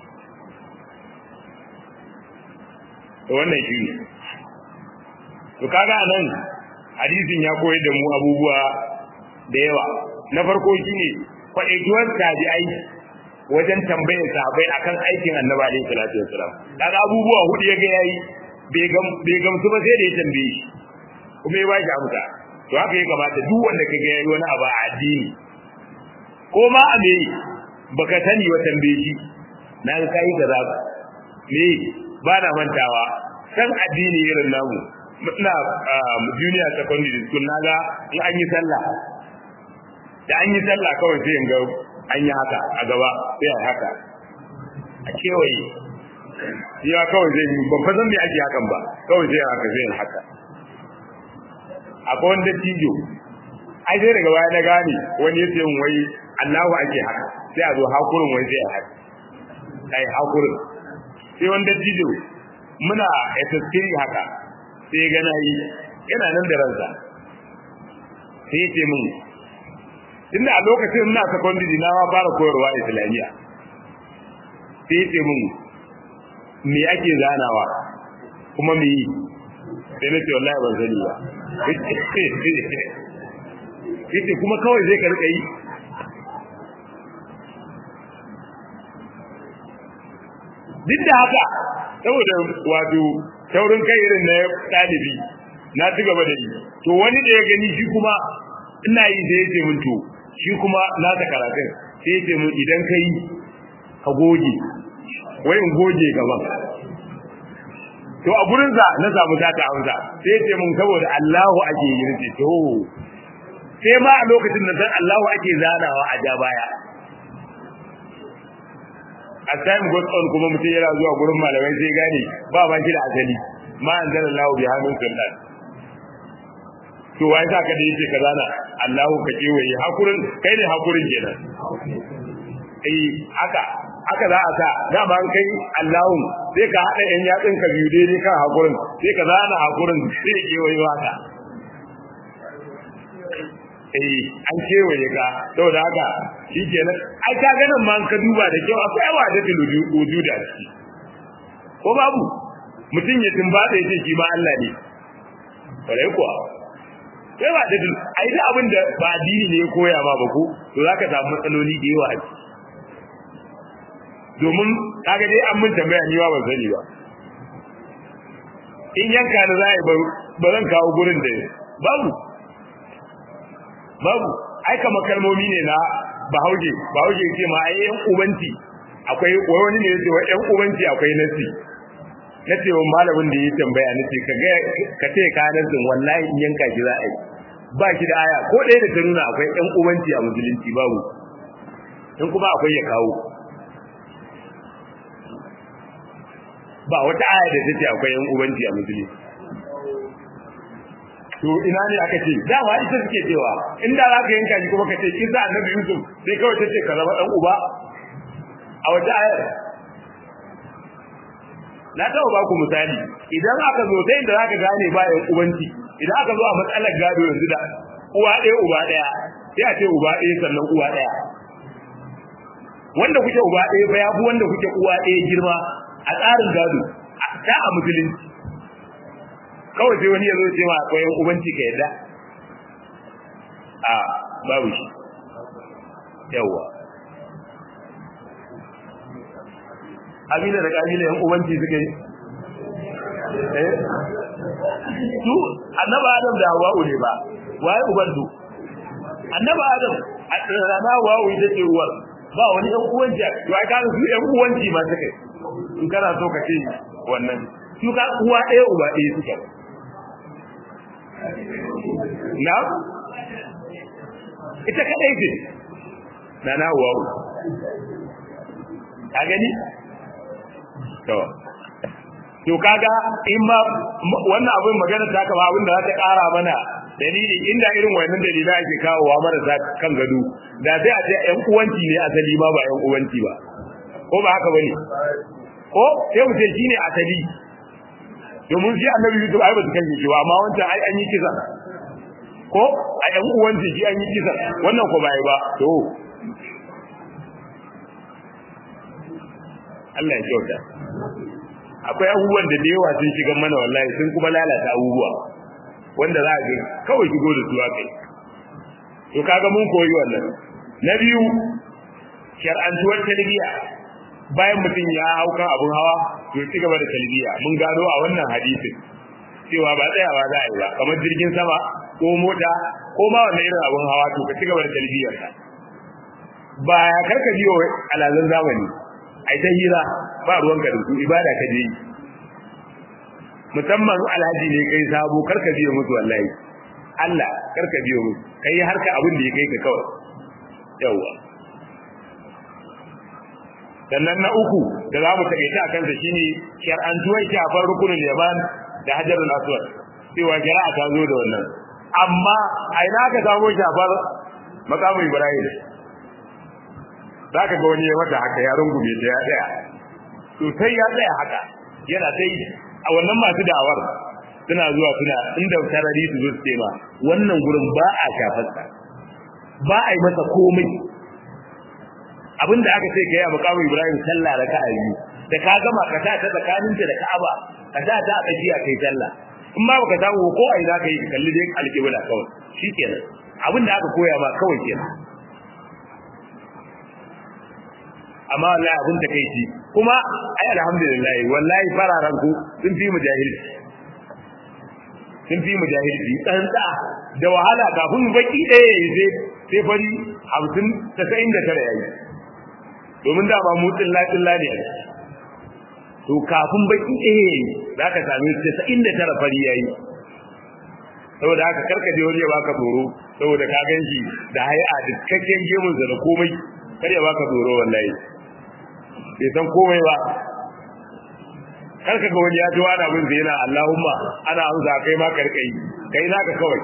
to wannan shi ne to kaga nan hadisin ya koyar da mu abubuwa da yawa na farko shine kwaɗaituwar tabi'ai wajen tambayar sahabbai akan aikin annabi alaihi salatu wassalam kaga abubuwa hudu ya ga yayi bai gamsu ba sai da ya tambaye shi kuma ya ba shi amsa to haka ya kamata duk wanda ka ga yayi wani abu a addini ko ma a me baka sani wa tambaye shi na ga kai kaza me ba na mantawa san addini irin namu ina junior secondary school naga in an yi sallah da an yi sallah kawai sai in ga an yi haka a gaba sai a haka a kewaye ya kawai zai yi ban fazan me ake hakan ba kawai zai haka zai haka akwai wanda tijo ai sai daga baya na gane wani yace mun wai Allahu ake haka sai a zo hakurin wai sai a haka ai hakurin sai wanda tijo muna SS3 haka sai ga na yi yana nan da ransa sai yace mun tunda a lokacin ina secondary na ma fara koyarwa islamiyya sai yace mun me ake zanawa kuma me yi sai na ce wallahi ban sani ba yace kuma kawai zai karka yi duk da haka saboda wato taurin kai irin na ɗalibi na ci gaba da yi to wani da ya gani shi kuma ina yi da yace mun to shi kuma na ta karatun sai yace mun idan kai ka goge wai in goge gaban to a gurin sa na samu data amsa sai ce mun saboda Allahu ake yi nace to sai ma a lokacin da san Allahu ake zanawa a ja baya a time goes on kuma mutum yana zuwa gurin malamai sai gane ba ba shi da asali ma anzalallahu bi hannun sultan to wai sa ka da yake ka zana Allahu ka kewaye hakurin kai ne hakurin kenan eh haka haka za a sa dama an kai Allahun sai ka haɗa ‘yan yatsun ka biyu daidai kan hakurin sai ka zana hakurin sai ya kewaye haka eh an kewaye ka saboda haka shi kenan ai ka ganin ma ka duba da kyau akwai yawa da tiluju wujuda ciki ko babu mutum ya tumbatsa ya ce shi ma Allah ne kwarai kuwa sai ba da ai da abin da ba addini ne ya koya ma ba ko to zaka samu matsaloli da yawa a ciki domin kaga dai an mun tambaya ni ba ban sani ba in yanka da zai ba zan kawo gurin da babu babu ai kamar kalmomi ne na bahauje bahauje ce ma ai yan ubanci akwai wani ne yace wa yan ubanci akwai nasi nace wa malamin da ya tambaya nace ka ga ka ce ka nasin wallahi in yanka ki za a yi ba ki da aya ko ɗaya da ta nuna akwai yan ubanci a musulunci babu in kuma akwai ya kawo ba wata aya da take akwai yan ubanci a musulmi to ina ne aka ce dama ita suke cewa inda za ka yanka shi kuma ka ce kisa annabi yusuf sai kawai ta ce ka zama dan uba a wata ayar na taɓa ba ku misali idan aka zo ta inda za ka gane ba yan ubanci idan aka zo a matsalar gado yanzu da uwa ɗaya uba ɗaya sai a ce uba ɗaya sannan uwa ɗaya wanda kuke uba ɗaya ba ya fi wanda kuke uwa ɗaya girma a tsarin gado ta a musulunci kawai sai wani ya zo ce ma akwai yan ubanci ka yadda a babu shi yawwa Amina da kabila yan ubanci suka yi eh su annaba adam da hawa'u ne ba waye uban su annaba adam rana hawa'u ita ce uwar ba wani yan uwanci to ai kana su yan uwanci ma suka in kana so ka ce wannan su ka uwa ɗaya uba ɗaya suka na ita kadai ce na na hawa'u ka gani to to kaga in ma wannan abin magana ta kama abin da za ta kara mana dalili inda irin wannan dalilai ake kawowa marasa kan gado da sai a ce ƴan uwanci ne asali ma ba ƴan uwanci ba ko ba haka bane ko sai mu ce shine asali domin shi annabi Yusuf ai ba su kashe shi ba amma wancan ai an yi kisa ko a ƴan uwanci shi an yi kisa wannan ko bai ba to Allah ya kyauta akwai abubuwan da da yawa sun shiga mana wallahi sun kuma lalata abubuwa wanda za a ga kawai shigo da su kai to kaga mun koyi wannan na biyu shar'antuwar talbiya bayan mutum ya hau kan abun hawa to ci gaba da talbiya mun gano a wannan hadisin cewa ba tsayawa za a yi ba kamar jirgin sama ko mota ko ma wannan irin abun hawa to ka ci gaba da talbiyar ka ba ya karka biyo alazan zamani ai ta hira ba ruwanka da su ibada ka je musamman alhaji ne kai sabo karka biyo musu wallahi Allah karka biyo musu kai harka abin da ya kai ka kawai yawa sannan na uku da za mu taƙaita a kansa shine shar'antuwar shafar rukunin yaman da hajarul aswad cewa shari'a ta zo da wannan amma a ina ka samu shafar makamu ibrahim za ka ga wani ya mata haka ya rungume ta ya tsaya to sai ya tsaya haka yana sai a wannan masu da'awar suna zuwa suna inda tarari su zo su ce ma wannan gurin ba a shafarsa ba a yi masa komai abinda aka ce kai a makamu ibrahim sallah da ka'a biyu da ka gama ka sa ta tsakaninta da ka'aba ka sa ta a tsakiya kai sallah in ma baka samu ko a ina kai kalli dai alƙibla kawai shikenan abinda aka koya ma kawai kenan amma wallahi abin da kai ci kuma ai alhamdulillah wallahi fararan ku sun fi mujahilci sun fi mujahilci tsantsa da wahala kafin baki ɗaya ya sai sai fari hamsin tasa'in da tara yayi domin da ba mu tsilla tsilla ne to kafin baki ɗaya yayi za ka sami tasa'in da tara fari yayi saboda haka karka je wani ya baka tsoro saboda ka gan shi da hai'a da cikakken gemunsa da komai kar ya baka tsoro wallahi bai san komai ba kar ka ga wani ya ji wani abin zai yana Allahumma ana amsa kai ma karkai kai naka kawai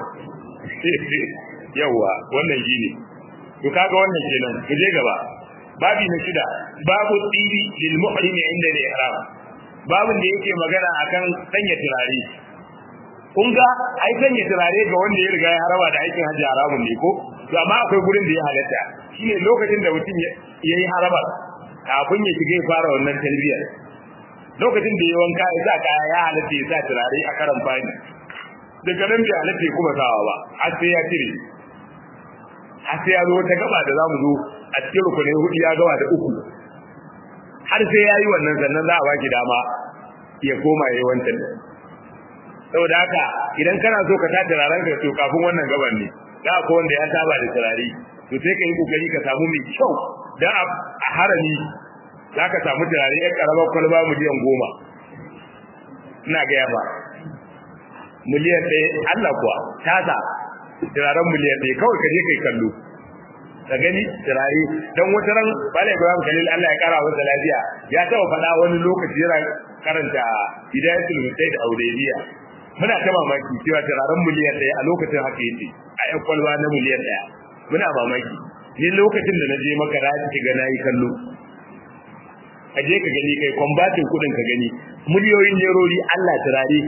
yawa wannan shine to kaga wannan kenan ku je gaba babi na shida babu tsiri lil muhrimi inda al ihram babin da yake magana akan sanya turare kun ga ai sanya turare ga wanda ya riga ya haraba da aikin hajji haramun ne ko to amma akwai gurin da ya halatta shine lokacin da mutum ya yi haraba kafin ya shiga ya fara wannan talbiyar lokacin da ya wanka ya sa kaya ya halatta ya sa turare a karan fani daga nan bai halatta ya kuma sawa ba har sai ya cire har sai ya zo wata gaba da zamu zo a cikin rukunai hudu ya gawa da uku har sai ya yi wannan sannan za a baki dama ya koma ya yi wancan saboda haka idan kana so ka sa turaren ka to kafin wannan gaban ne da ko wanda ya saba da turare to sai ka yi kokari ka samu mai kyau dan a harami za ka samu turare ya karamar kwalba miliyan goma ina gaya ba miliyan ɗaya Allah kuwa tasa turaren miliyan ɗaya kawai ka je kai kallo ka gani turare don wata ran bala ibrahim khalil Allah ya kara masa lafiya ya taɓa faɗa wani lokaci yana karanta hidayatul mutaid audaiya muna ta mamaki cewa turaren miliyan ɗaya a lokacin haka yake a yan kwalba na miliyan ɗaya muna mamaki ni lokacin da na je maka da ta ga nayi kallo ka je ka gani kai kwambatin kudin ka gani miliyoyin nerori Allah turare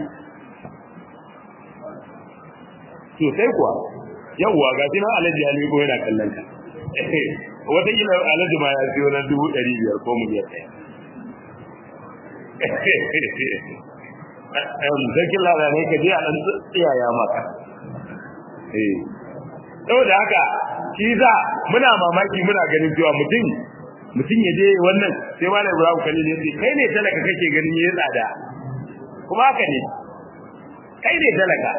sosai kuwa yawwa ga shi nan alhaji ya ko yana kallon ka wata kila alhaji ma ya siyo na dubu ɗari biyar ko miliyan ɗaya sarkin labarai ka je a ɗan tsiyaya maka saboda haka shi za muna mamaki muna ganin cewa mutum mutum ya je wannan sai malam ibrahim kalil ya ce kai ne talaka kake ganin ya tsada kuma haka ne kai ne talaka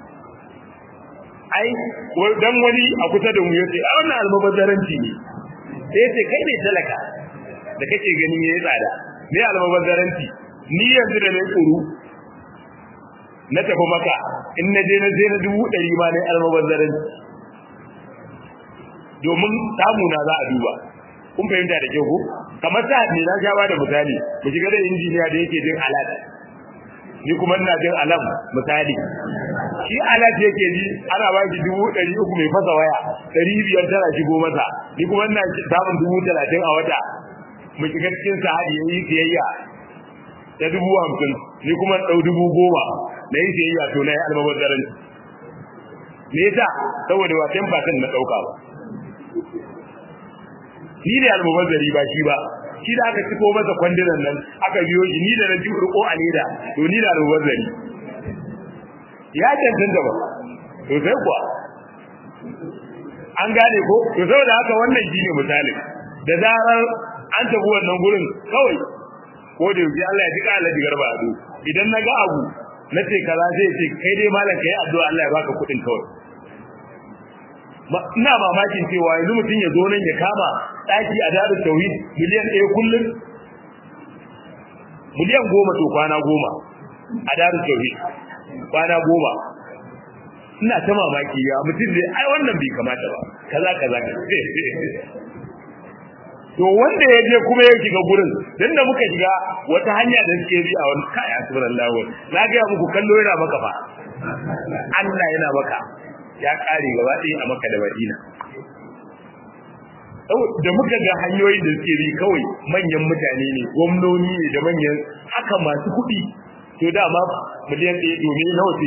ai dan wani a kusa da mu ya ce a wannan almubazzaranci ne sai ya ce kai ne talaka da kake ganin ya tsada ne almubazzaranci ni yanzu da nayi tsoro na tafi maka in na je na je na dubu ɗari ma ne almubazzaranci domin samu na za a duba kun fahimta da kyau ko kamar sa ne na sha da misali mu shiga da injiniya da yake jin alat ni kuma ina jin alam misali shi alat yake ji ana ba shi dubu ɗari uku mai fasa waya ɗari biyar tana shigo masa ni kuma ina samun dubu talatin a wata mu shiga cikin sa'adi yayi siyayya ta dubu hamsin ni kuma ɗau dubu goma na yi siyayya to na yi almabazzaran me yasa saboda ba ten percent na ɗauka ba ni ne almubazzari ba shi ba shi da aka ciko masa kwandinan nan aka biyo shi ni da na ji riko a leda to ni da almubazzari ya cancanta ba to sai kuwa an gane ko to saboda haka wannan shine misalin da zarar an tafi wannan gurin kawai ko da yaushe Allah ya ji kala ji garba ado idan na ga abu na ce kaza zai ce kai dai malam kai addu'a Allah ya baka kuɗin kawai ina mamakin cewa yanzu mutum ya zo nan ya kama daki a darul tauhid miliyan ɗaya kullum miliyan goma to kwana goma a darul tauhid kwana goma ina ta mamaki ya mutum zai ai wannan bai kamata ba kaza kaza to wanda ya je kuma ya shiga gurin dan da muka shiga wata hanya da suke bi a wani kai subhanallah na ga muku kallo yana maka fa Allah yana maka ya kare gaba ɗaya a maka da madina da muka ga hanyoyin da suke bi kawai manyan mutane ne gwamnoni ne da manyan haka masu kuɗi to dama miliyan ɗaya domin nawa ce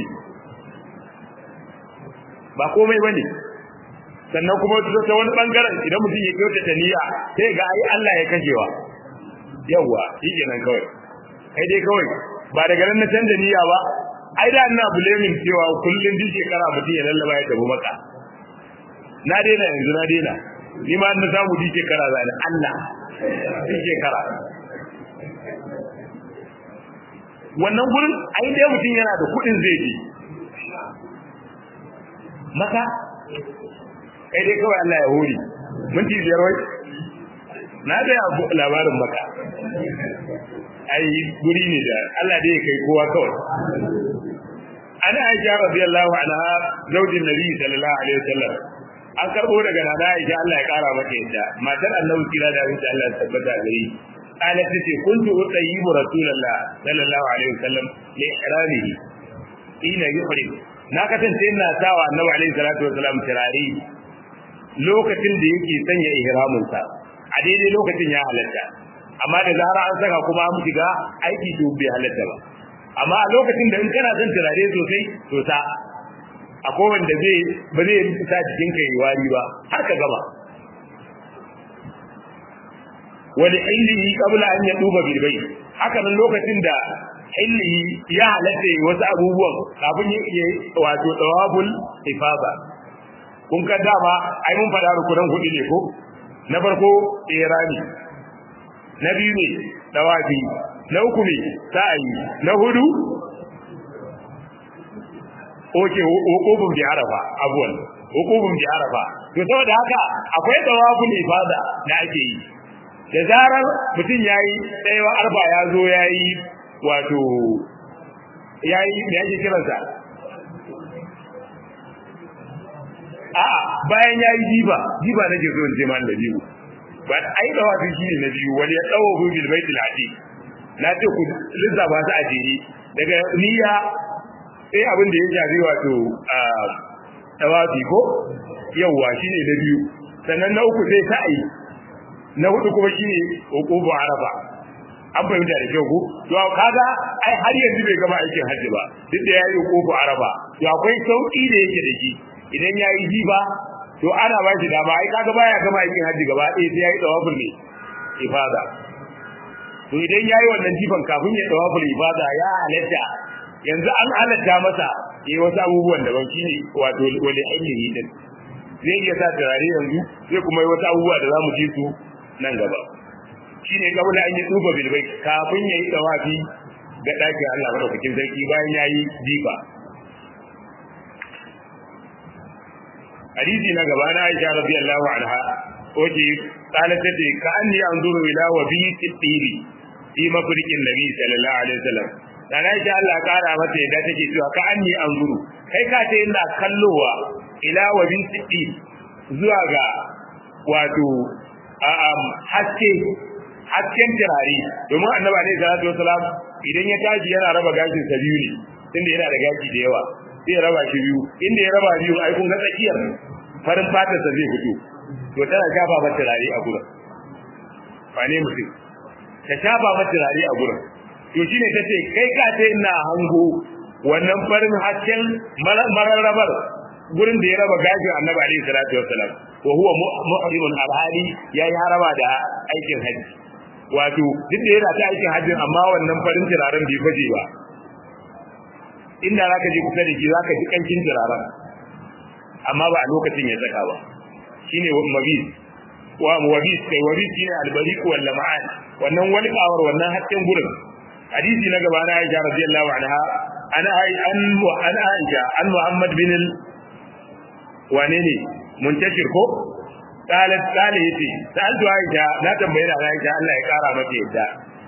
ba komai ba ne sannan kuma ta wani ɓangaren idan mutum ya kyautata niyya sai ga ai Allah ya kashewa yawwa shi kenan kawai kai dai kawai ba daga nan na canza niyya ba ai da ina blaming cewa kullun duk shekara mutum ya lallaba ya tafi maka na daina yanzu na daina ni ma na samu duk shekara za ni Allah duk shekara wannan gurin ai dai mutum yana da kuɗin zai je maka kai dai kawai Allah ya hori minti biyar wai na da labarin maka ai guri ne da Allah dai ya kai kowa kawai ana Aisha radiyallahu anha zaujin Nabi sallallahu alaihi wasallam an karbo daga nana Aisha Allah ya kara mata yadda matar Annabi kira da insha Allah tabbata gari قالت تتي كنت أطيب رسول الله صلى الله عليه وسلم لإحرامه حين يحرم na kasance ina sawa annabi alaihi salatu wasalam turare lokacin da yake sanya ihramin sa a daidai lokacin ya halatta amma da zara an saka kuma an shiga aiki to bai halatta ba amma a lokacin da in kana son turare sosai to sa akwai wanda zai ba zai sa jikin ka yi wari ba har ka gama wani illihi qabla an yaduba bil bayt haka nan lokacin da illihi ya halatta wasu abubuwan kafin ya yi wato tawabul ifada kun ka dama ai mun fada rukunan hudu ne ko na farko irani na biyu ne tawafi na uku ne sa'i na hudu oke hukubun bi arafa abuwan hukubun bi arafa to saboda haka akwai tawaful ifada da ake yi da zarar mutum yayi tsayawa arba ya zo yayi wato yayi me yake kiransa a bayan yayi jiba jiba nake so in je man da jibu ba ai da wato shine na biyu wani ya dawo bil baitil atiq na ce ku lissafa su a jere daga niyya sai abin da ya shafi wato tawafi ko yawwa shine na biyu sannan na uku sai sa'ayi na hudu kuma shine uqubu arafa an fahimta da kyau ko to kaga ai har yanzu bai gama aikin hajji ba duk da yayi uqubu arafa to akwai sauki da yake da shi idan yayi jiba to ana ba shi dama ai kaga baya gama aikin hajji gaba ɗaya sai yayi tawaful ne ifada to idan yayi wannan jifan kafin ya tawaful ifada ya halatta yanzu an halatta masa yayi wasu abubuwan daban shine wato wani ainihi din zai iya sa turare yanzu zai kuma yi wasu abubuwa da za mu ji su nan gaba shine kabula an yi tsufa bilbai kafin ya yi tawafi ga ɗakin Allah madaukakin sarki bayan ya yi jifa hadisi na gaba na Aisha radiyallahu anha wace qalat tace ka anni anzuru ila wa bi tibiri fi mafriqin nabi sallallahu alaihi wasallam dan Aisha Allah kara mata yadda take cewa ka anni anzuru kai ka ce ina kallowa ila wa bi tibiri zuwa ga wato haske hasken turare domin annabi alaihi salatu wasalam idan ya tashi yana raba gashin sa biyu ne tunda yana da gashi da yawa sai ya raba shi biyu inda ya raba biyu ai kun ga tsakiyar farin fatar sa zai fito to tana shafa mata turare a gurin ba ne mutum ta shafa mata turare a gurin to shine tace kai ka ce ina hango wannan farin hasken mararrabar gurin da ya raba gashin annabi alaihi salatu wasalam wa huwa muhrimun alhali yayi harama da aikin haji wato duk da yana ta aikin hajji amma wannan farin turaren bai faje ba inda zaka je kusa da shi zaka ji kancin turaren amma ba a lokacin ya saka ba shine mabis wa mabis kai wabis shine albariq wal lam'an wannan wani kawar wannan hakkin gurin hadisi na gaba na Aisha radiyallahu anha ana an ana Aisha an Muhammad bin wane ne muntashir ko qalat qala yace sa'altu aisha na tambaye da aisha Allah ya kara mata yadda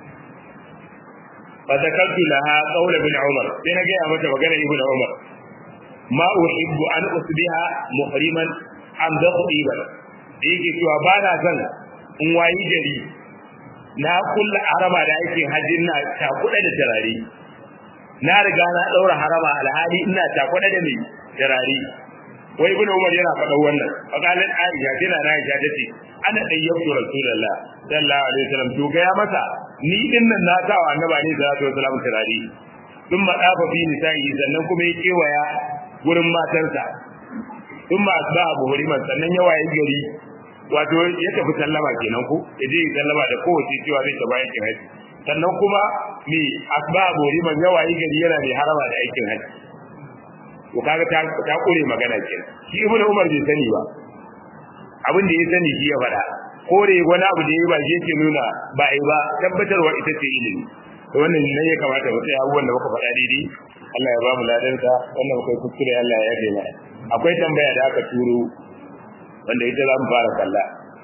fa zakartu laha qawl ibn umar sai na ga mata magana ibn umar ma uhibbu an usbiha muhriman am daqiba yake cewa ba na son in wayi gari na kulla harama da aikin hajjin na takuda da tarare na riga na daura harama alhali ina takuda da mai tarare wai ibnu umar yana faɗa wannan faqalat aisha tana na aisha tace ana dayyabtu rasulullah sallallahu alaihi wasallam to ga ya masa ni din nan na sa wa annabi alaihi salatu wasallam turare dun ma dafa fi nisa'i sannan kuma ya kewaya gurin matarsa dun ma asba abu huriman sannan ya waye gari wato ya tafi sallama kenan ko ya je sallama da kowace cewa zai tafi aikin haji sannan kuma me asba abu huriman ya waye gari yana mai harama da aikin haji to kaga ta ta kure magana kenan shi ibnu umar bai sani ba abin da ya sani shi ya faɗa kore wani abu da ya ba shi yake nuna ba ai ba tabbatarwa ita ce ilimi to wannan ne ya kamata mu tsaya abubuwan da muka faɗa daidai Allah ya ba mu ladansa wannan muka kuskure Allah ya yafe mana akwai tambaya da aka turo wanda ita za mu fara kalla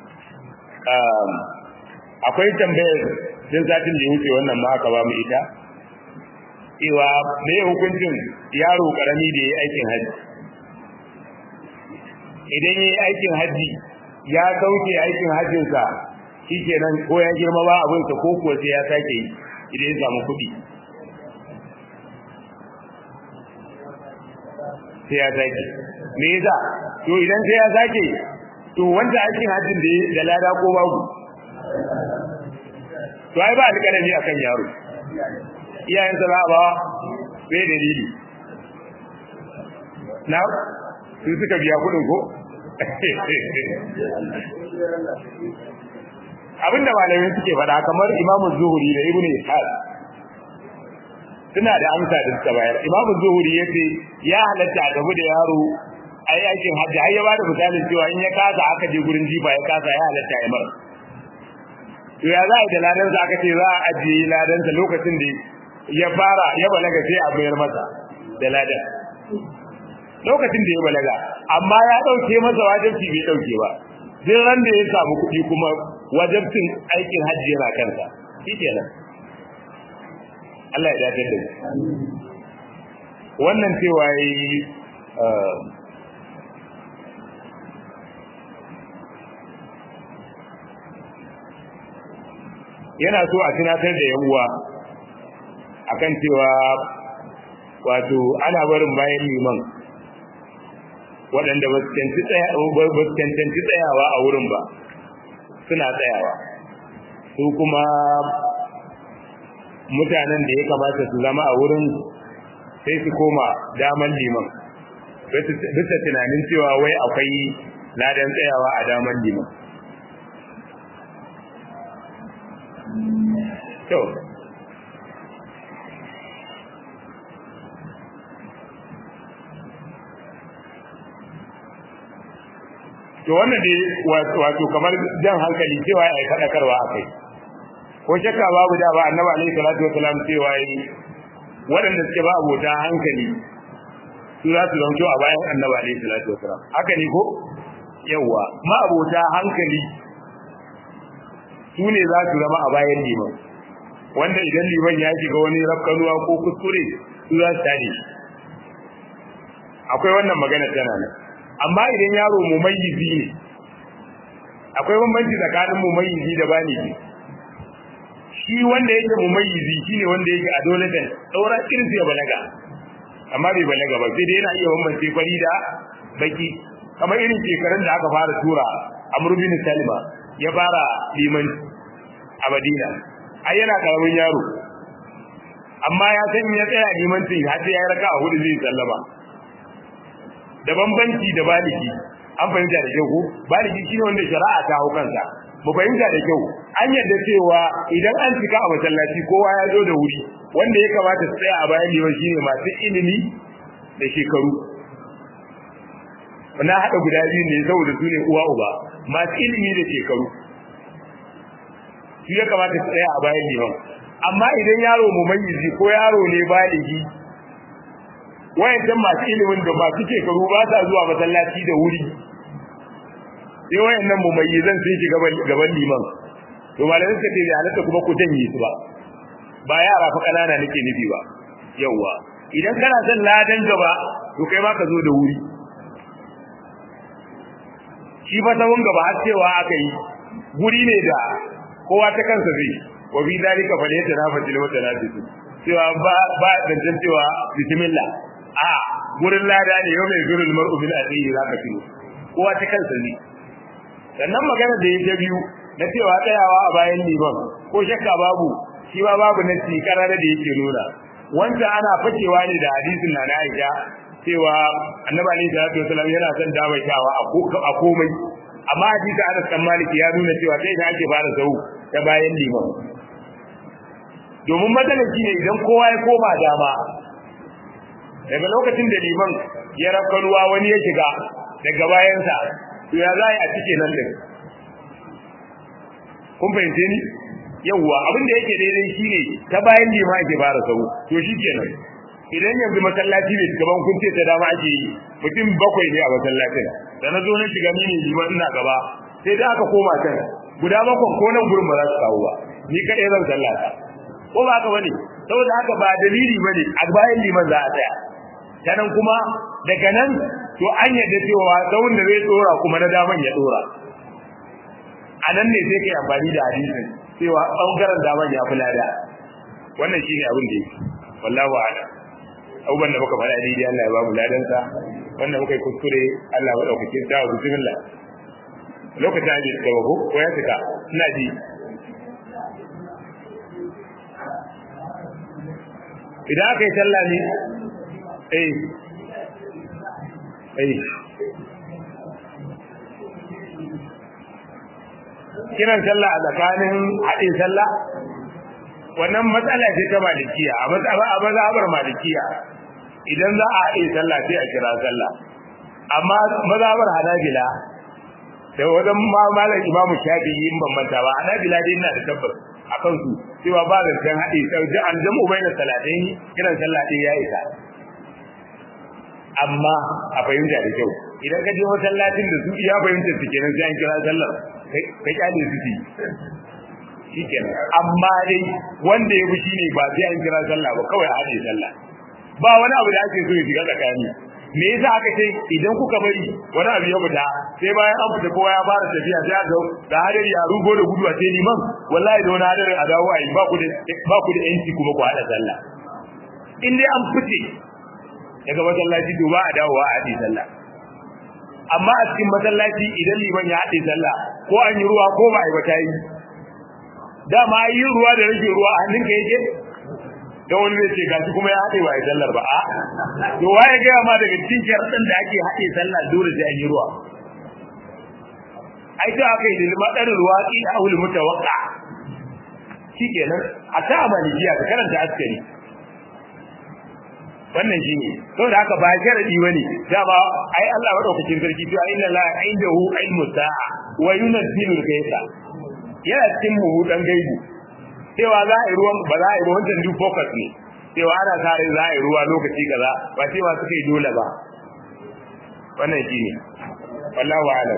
akwai tambayar din satin da ya wuce wannan ma aka ba mu ita cewa me hukuncin yaro karami da ya yi aikin haji idan ya yi aikin haji ya sauke aikin hajjinsa shi kenan ko ya girma ba abinsa ko kuwa sai ya sake yi idan ya samu kuɗi sai ya sake me yasa to idan sai ya sake to wanda aikin hajjin da da lada ko babu to ai ba alƙalami akan yaro iyayen sa ba sai dalili na su suka biya kudin ko abinda malamai suke faɗa kamar imamu zuhuri da ibnu ishaq suna da amsa da suka bayar imamu zuhuri ya ce ya halatta a tafi da yaro a yi aikin hajji har ya ba da misalin cewa in ya kasa aka je gurin jifa ya kasa ya halatta ya mara to ya za a yi da ladansa aka ce za a ajiye ladansa lokacin da ya fara ya balaga sai a bayar masa da ladan lokacin da ya balaga amma ya dauke masa wajibci bai dauke ba duk ran da ya samu kuɗi kuma wajibcin aikin hajji yana kansa shikenan Allah ya dace da wannan cewa yi yana so a tunatar da yan uwa akan cewa wato ana barin bayan liman waɗanda ba su cancanci tsayawa a wurin ba suna tsayawa su kuma mutanen da ya kamata su zama a wurin sai su koma daman liman bisa tunanin cewa wai akwai ladan tsayawa a daman liman to to wannan dai wato kamar jan hankali cewa ya yi faɗakarwa a kai ko shakka babu da ba annabi alaihi salatu wasalam cewa yi waɗanda suke ba abota hankali su za su zanto a bayan annabi alaihi salatu wasalam haka ne ko yawa ma abota hankali su ne za su zama a bayan liman wanda idan liman ya shiga wani rafkanuwa ko kuskure su za su tare akwai wannan magana tana nan amma idan yaro mumayyizi ne akwai bambanci tsakanin mumayyizi da baligi shi wanda yake mumayyizi shine wanda yake adolescent daura irin sai balaga amma bai balaga ba sai dai yana iya bambance fari da baki kamar irin shekarun da aka fara tura Amr bin Salima ya fara liman a Madina ai yana karamin yaro amma ya san ya tsaya limancin har sai ya raka a hudu zai sallama da bambanci da baligi an fahimta da kyau ko baligi shine wanda shari'a ta hau kansa mu fahimta da kyau an yarda cewa idan an cika a masallaci kowa ya zo da wuri wanda ya kamata su tsaya a bayan liman shine masu ilimi da shekaru na haɗa guda biyu ne saboda su ne uwa uba masu ilimi da shekaru su ya kamata su tsaya a bayan liman amma idan yaro mumayyizi ko yaro ne baligi wayancan masu ilimin da masu shekaru ba sa zuwa masallaci da wuri sai wayannan mumayyizan sun shiga gaban liman to malamin suka ce da halatta kuma ku janye su ba ba yara fa kanana nake nufi ba yawa idan kana son ladan gaba to kai ma ka zo da wuri shi fa sawun gaba har cewa aka yi guri ne da kowa ta kansa zai wa bi dalika fa laysa nafatil mutanafisu cewa ba ba dantan cewa bismillah a gurin lada ne yau mai zurul mar'u bil akhihi zaka filo kowa ta kansa ne sannan magana da yake biyu na cewa tsayawa a bayan liman ko shakka babu shi ma babu na karar da yake nuna wanda ana fakewa ne da hadisin na Aisha cewa Annabi Ali sallallahu alaihi wasallam yana son damaitawa a komai amma hadisi Anas kan Malik ya nuna cewa sai da ake fara sau ta bayan liman domin matsalar shi ne idan kowa ya koma dama daga lokacin da liman ya rafka ruwa wani ya shiga daga bayansa to ya za a cike nan din kun fahimce ni yawwa abin da yake daidai shine ta bayan liman ake fara sau to shi kenan idan yanzu masallaci ne gaban kun ce ta dama ake yi mutum bakwai ne a masallacin da na zo na shiga ni ne liman ina gaba sai da aka koma can guda bakwai ko nan gurin ba za su kawo ba ni kaɗai zan sallata ko ba haka bane saboda haka ba dalili bane a bayan liman za a tsaya sanan kuma daga nan to an yadda cewa tsawon da zai tsora kuma na daman ya tsora a nan ne sai kai amfani da hadisin cewa bangaren daman ya fi lada wannan shine abin da yake wallahu a'lam abubuwan da muka faɗa daidai Allah ya ba mu ladansa wanda muka yi kuskure Allah ya ɗaukakin sa wa bismillah lokacin aji da ko ko ya fita ina ji idan aka yi sallah ne eh eh kiran sallah a tsakanin haɗin sallah wannan matsala ce ta malikiya a mazhabar malikiya idan za a haɗe sallah sai a kira sallah amma mazhabar hanabila da wajen malam imamu shafi'i in ban manta ba hanabila dai ina da tabbas a kansu cewa ba zancen haɗe sai an jamu bai da salatin kiran sallah ɗin ya isa amma a fahimta da kyau idan ka je masallacin da su iya fahimta su kenan sai an kira sallar kai kyale su ci shikenan amma dai wanda ya fi shine ba sai an kira sallah ba kawai a haɗe sallah ba wani abu da ake so ya shiga tsakani me yasa aka ce idan kuka bari wani abu ya fita sai bayan an fita kowa ya fara tafiya sai aka da hadari a rugo da gudu a ce liman wallahi da wani hadari a dawo a yi ba ku da ba ku da yanci kuma ku haɗa sallah in dai an fice daga masallaci to ba a dawowa a haɗe sallah amma a cikin masallaci idan liman ya haɗe sallah ko an yi ruwa ko ba a yi ba ta yi dama yin ruwa da rage ruwa a hannunka yake don wani zai ce gashi kuma ya haɗe ba a yi sallar ba a to waye gaya ma daga cikin sharaɗin da ake haɗe sallah dole sai an yi ruwa ai ta aka yi da madar ruwa ki da ahul mutawaqqa shikenan a ta amaliya ka karanta askari wannan shine saboda haka ba sharadi bane dama ai Allah madaukakin sarki to inna la indahu ilmu sa'a wa yunzilu al-ghaytha yana cikin mu dan gaibu cewa za a yi ruwan ba za a yi ruwan dan duk focus ne cewa ana tare za a yi ruwa lokaci kaza ba cewa suka yi dole ba wannan shine wallahu a'lam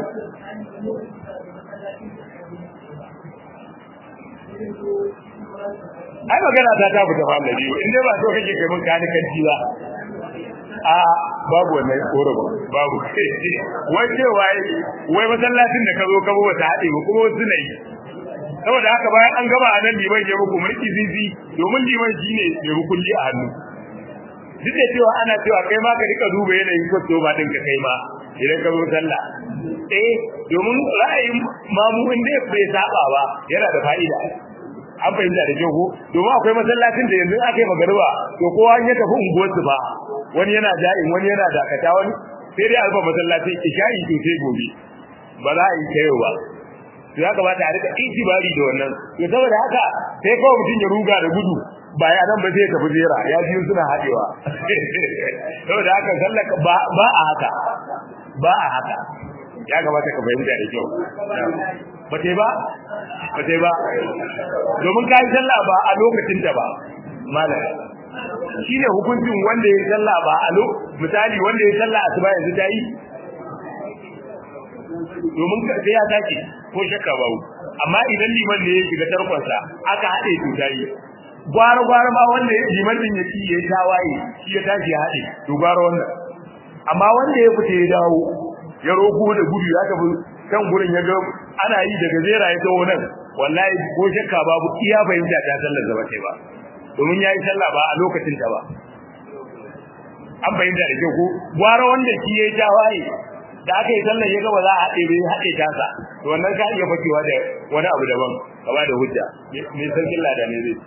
ai magana ta ta fita fara biyu in dai ba so kake kai mun kani kanti ba a babu wannan koraba babu wai ce wai wai masallacin da ka zo ka ba ta hade ba kuma wasu ne saboda haka bayan an gaba a nan liman ya muku mulki zizi domin liman shine mai hukunci a hannu duk da cewa ana cewa kai ma ka rika duba yanayin kwasto ba din ka kai ma idan ka zo sallah eh domin ra'ayin mamu inda bai saba ba yana da fa'ida an fahimta da kyau ko domin akwai masallacin da yanzu aka yi magariba to kowa ya tafi unguwarsu ba wani yana ja'in wani yana dakata wani sai dai alfa masallacin isha'i to sai gobe ba za a yi ta yau ba to ya kamata a rika itibari da wannan to saboda haka sai kawai mutum ya ruga da gudu ba ya nan ba zai tafi zera ya biyu suna haɗewa saboda haka sallaka ba a haka ba a haka ya kamata ka fahimta da kyau ba ta ba ba ta ba domin ka yi sallah ba a lokacin ta ba malam shi ne hukuncin wanda ya yi sallah ba a misali wanda ya yi sallah asuba yanzu ta yi domin sai ya tashi ko shakka ba amma idan liman ne ya shiga tarkonsa aka haɗe to ta yi gwara gwara ma wanda liman din ya ci ya tawaye shi ya tashi ya haɗe to gwara wannan amma wanda ya fita ya dawo ya roko da gudu ya tafi kan gurin ya ga ana yi daga zera ya tawo nan wallahi ko shakka babu iya fahimta ta sallar zaba ce ba domin yayi sallah ba a lokacin ta ba an fahimta da kyau ko gwara wanda shi ya tawaye da aka yi sallar ya ga ba za a haɗe bai haɗe ta sa to wannan ka iya fakewa da wani abu daban ka ba da hujja me sarkin lada ne zai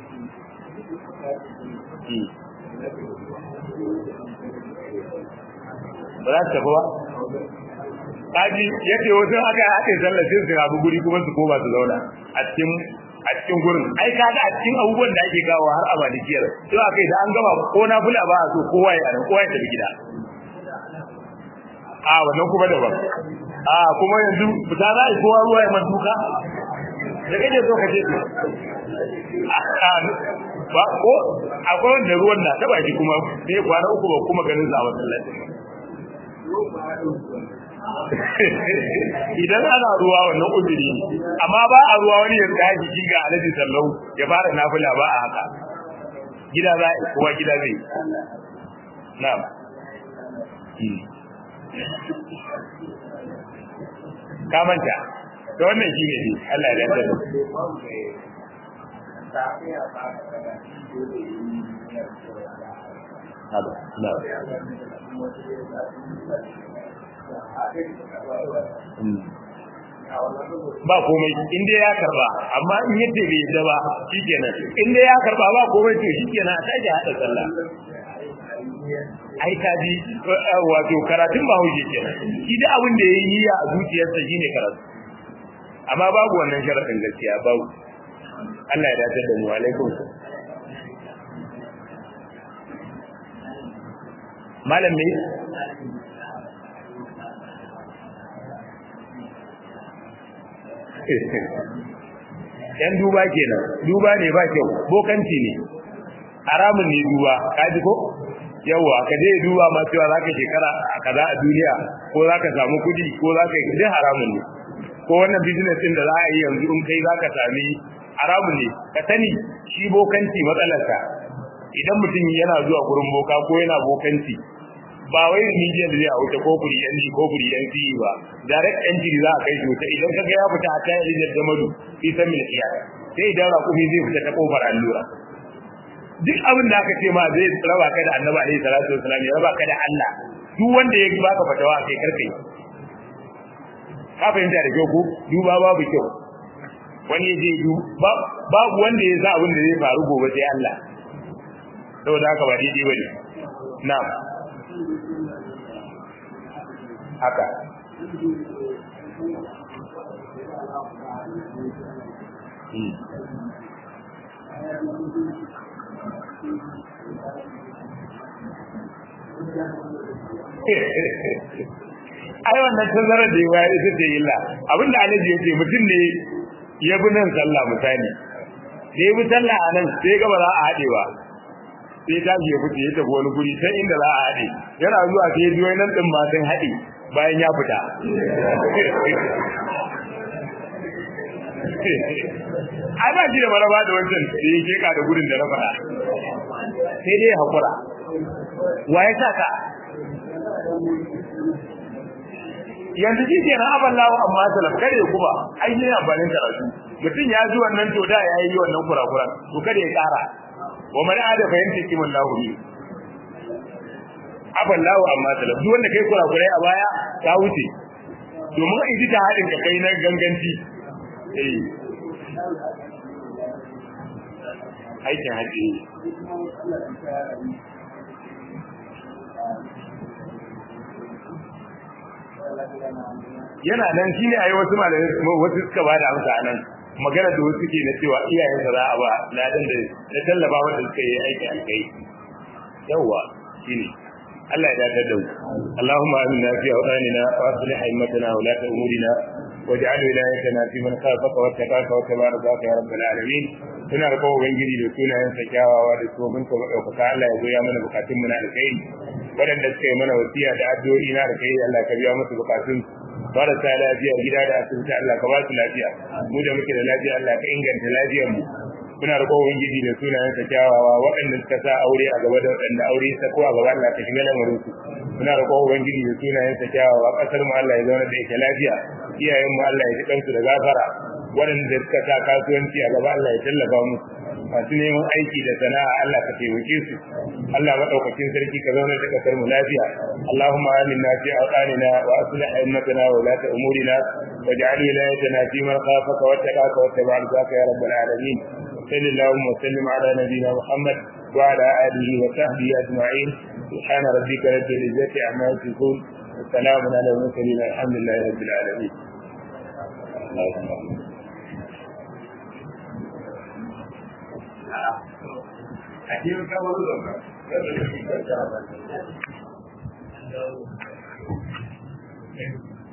ba za su tafi ba kaji yake wasu aka haɗe sallar sai su rabu guri kuma su koma su zauna a cikin a cikin gurin ai kaga a cikin abubuwan da ake kawo har a malikiyar to aka yi da an gama ko na fula ba a so kowa ya nan kowa ya tafi gida a wannan kuma daban a kuma yanzu fita za a yi kowa ruwa ya man duka da kake so ka ce ba ko akwai wanda ruwan na taba shi kuma sai kwana uku ba kuma ganin sa a masallacin idan ana ruwa wannan uzuri amma ba a ruwa wani ya tsaya shi ga alaji sallau ya fara nafila ba a haka gida za kuma gida zai na'am ka manta da wannan shi ne Allah ya yarda ba komai inda ya karba amma in yace bai yadda ba shikenan inda ya karba ba komai to shikenan a tashi hada sallah ai ka ji wato karatun ba huje kenan shi da abin da yayi niyya a zuciyarsa shine karatu amma babu wannan sharadin gaskiya babu Allah ya dace da mu alaikum malam ne yan duba kenan duba ne ba kyau bokanci ne haramun ne duba kaji ko yawa ka je duba ma cewa zaka shekara kaza a duniya ko zaka samu kudi ko zaka yi dai haramun ne ko wannan business din da za a yi yanzu in kai zaka sami haramun ne ka sani shi bokanci matsalarsa idan mutum yana zuwa gurin boka ko yana bokanci ba wai media da zai a wuce ko kuri yan ko kuri yan fi ba direct entry za a kai shi wuta idan kaga ya fita ta rijiyar jamadu fi san mil iya sai idan raƙumi zai fita ta kofar allura duk abin da aka ce ma zai raba ka da annabi alaihi salatu wasalam ya raba ka da Allah duk wanda ya baka fatawa kai karkai ka fahimta da kyau ko duba babu kyau wani ya je du babu wanda ya sa abin da zai faru gobe sai Allah saboda haka ba daidai bane na'am haka ai wannan tazarar da yawa ita ce illa abinda alaji ya ce mutum ne ya bi nan sallah misali da ya bi sallah a nan sai ga ba za a haɗe ba sai ta ya fice ya tafi wani guri sai inda za a haɗe yana zuwa sai biyo nan din ma sun haɗe bayan ya fita ai ba shi da maraba da wancan da ya keka da gurin da na faɗa sai dai hakura wa ya sa ka yanzu shi ke na aban lawo amma salaf kare ku ba ai ne amfanin karatu mutum ya ji wannan to da ya yi wannan kurakuran to kada ya kara wa man ada fahimta kimin lahu ne aban lawo amma salaf duk wanda kai kurakurai a baya ta wuce domin in ji ta hadin ka kai na ganganci eh aikin haji yana nan shine ayi wasu malamai wasu suka ba da amsa nan magana da wasu ke na cewa iyayen sa za a ba ladan da na tallaba wanda suka yi aiki alkai yawa shine Allah ya dace da mu Allahumma aminna fi awdanina wa aslih a'immatana wa la umurina waj'al wilayatana fi man khafaka wa taqaka wa tabaraka ya rabbal alamin suna da kawo ubangiji da sunayen sa kyawawa da tsohon ka madaukaka Allah ya goya mana bukatun mu na alkhairi waɗanda suka yi mana wasiya da addu'o'i na da kai Allah ka biya musu bukatun marasa lafiya gida da asibiti Allah ka ba su lafiya mu da muke da lafiya Allah ka inganta lafiyar mu muna da kowa gidi da sunayen sa kyawawa waɗanda suka sa aure a gaba da waɗanda aure sa ko a gaba Allah ka shiga lamarin su muna da kowa gidi da sunayen sa kyawawa kasar mu Allah ya zauna da ita lafiya iyayen mu Allah ya ji kansu da gafara waɗanda suka sa kasuwanci a gaba Allah ya tallafa musu masu neman aiki da sana'a Allah ka taimake su Allah madaukakin sarki ka zauna da kasar mu lafiya Allahumma aminna fi awqanina wa aslih a'immatana wa ulata umurina waj'al wilayatana fi man khafaka wattaqaka wattaba'a ya rabbal alamin صلى اللهم وسلم على نبينا محمد وعلى اله وصحبه اجمعين سبحان ربك رب العزه عما يصفون وسلام على المرسلين الحمد لله رب العالمين Aquí me acabo de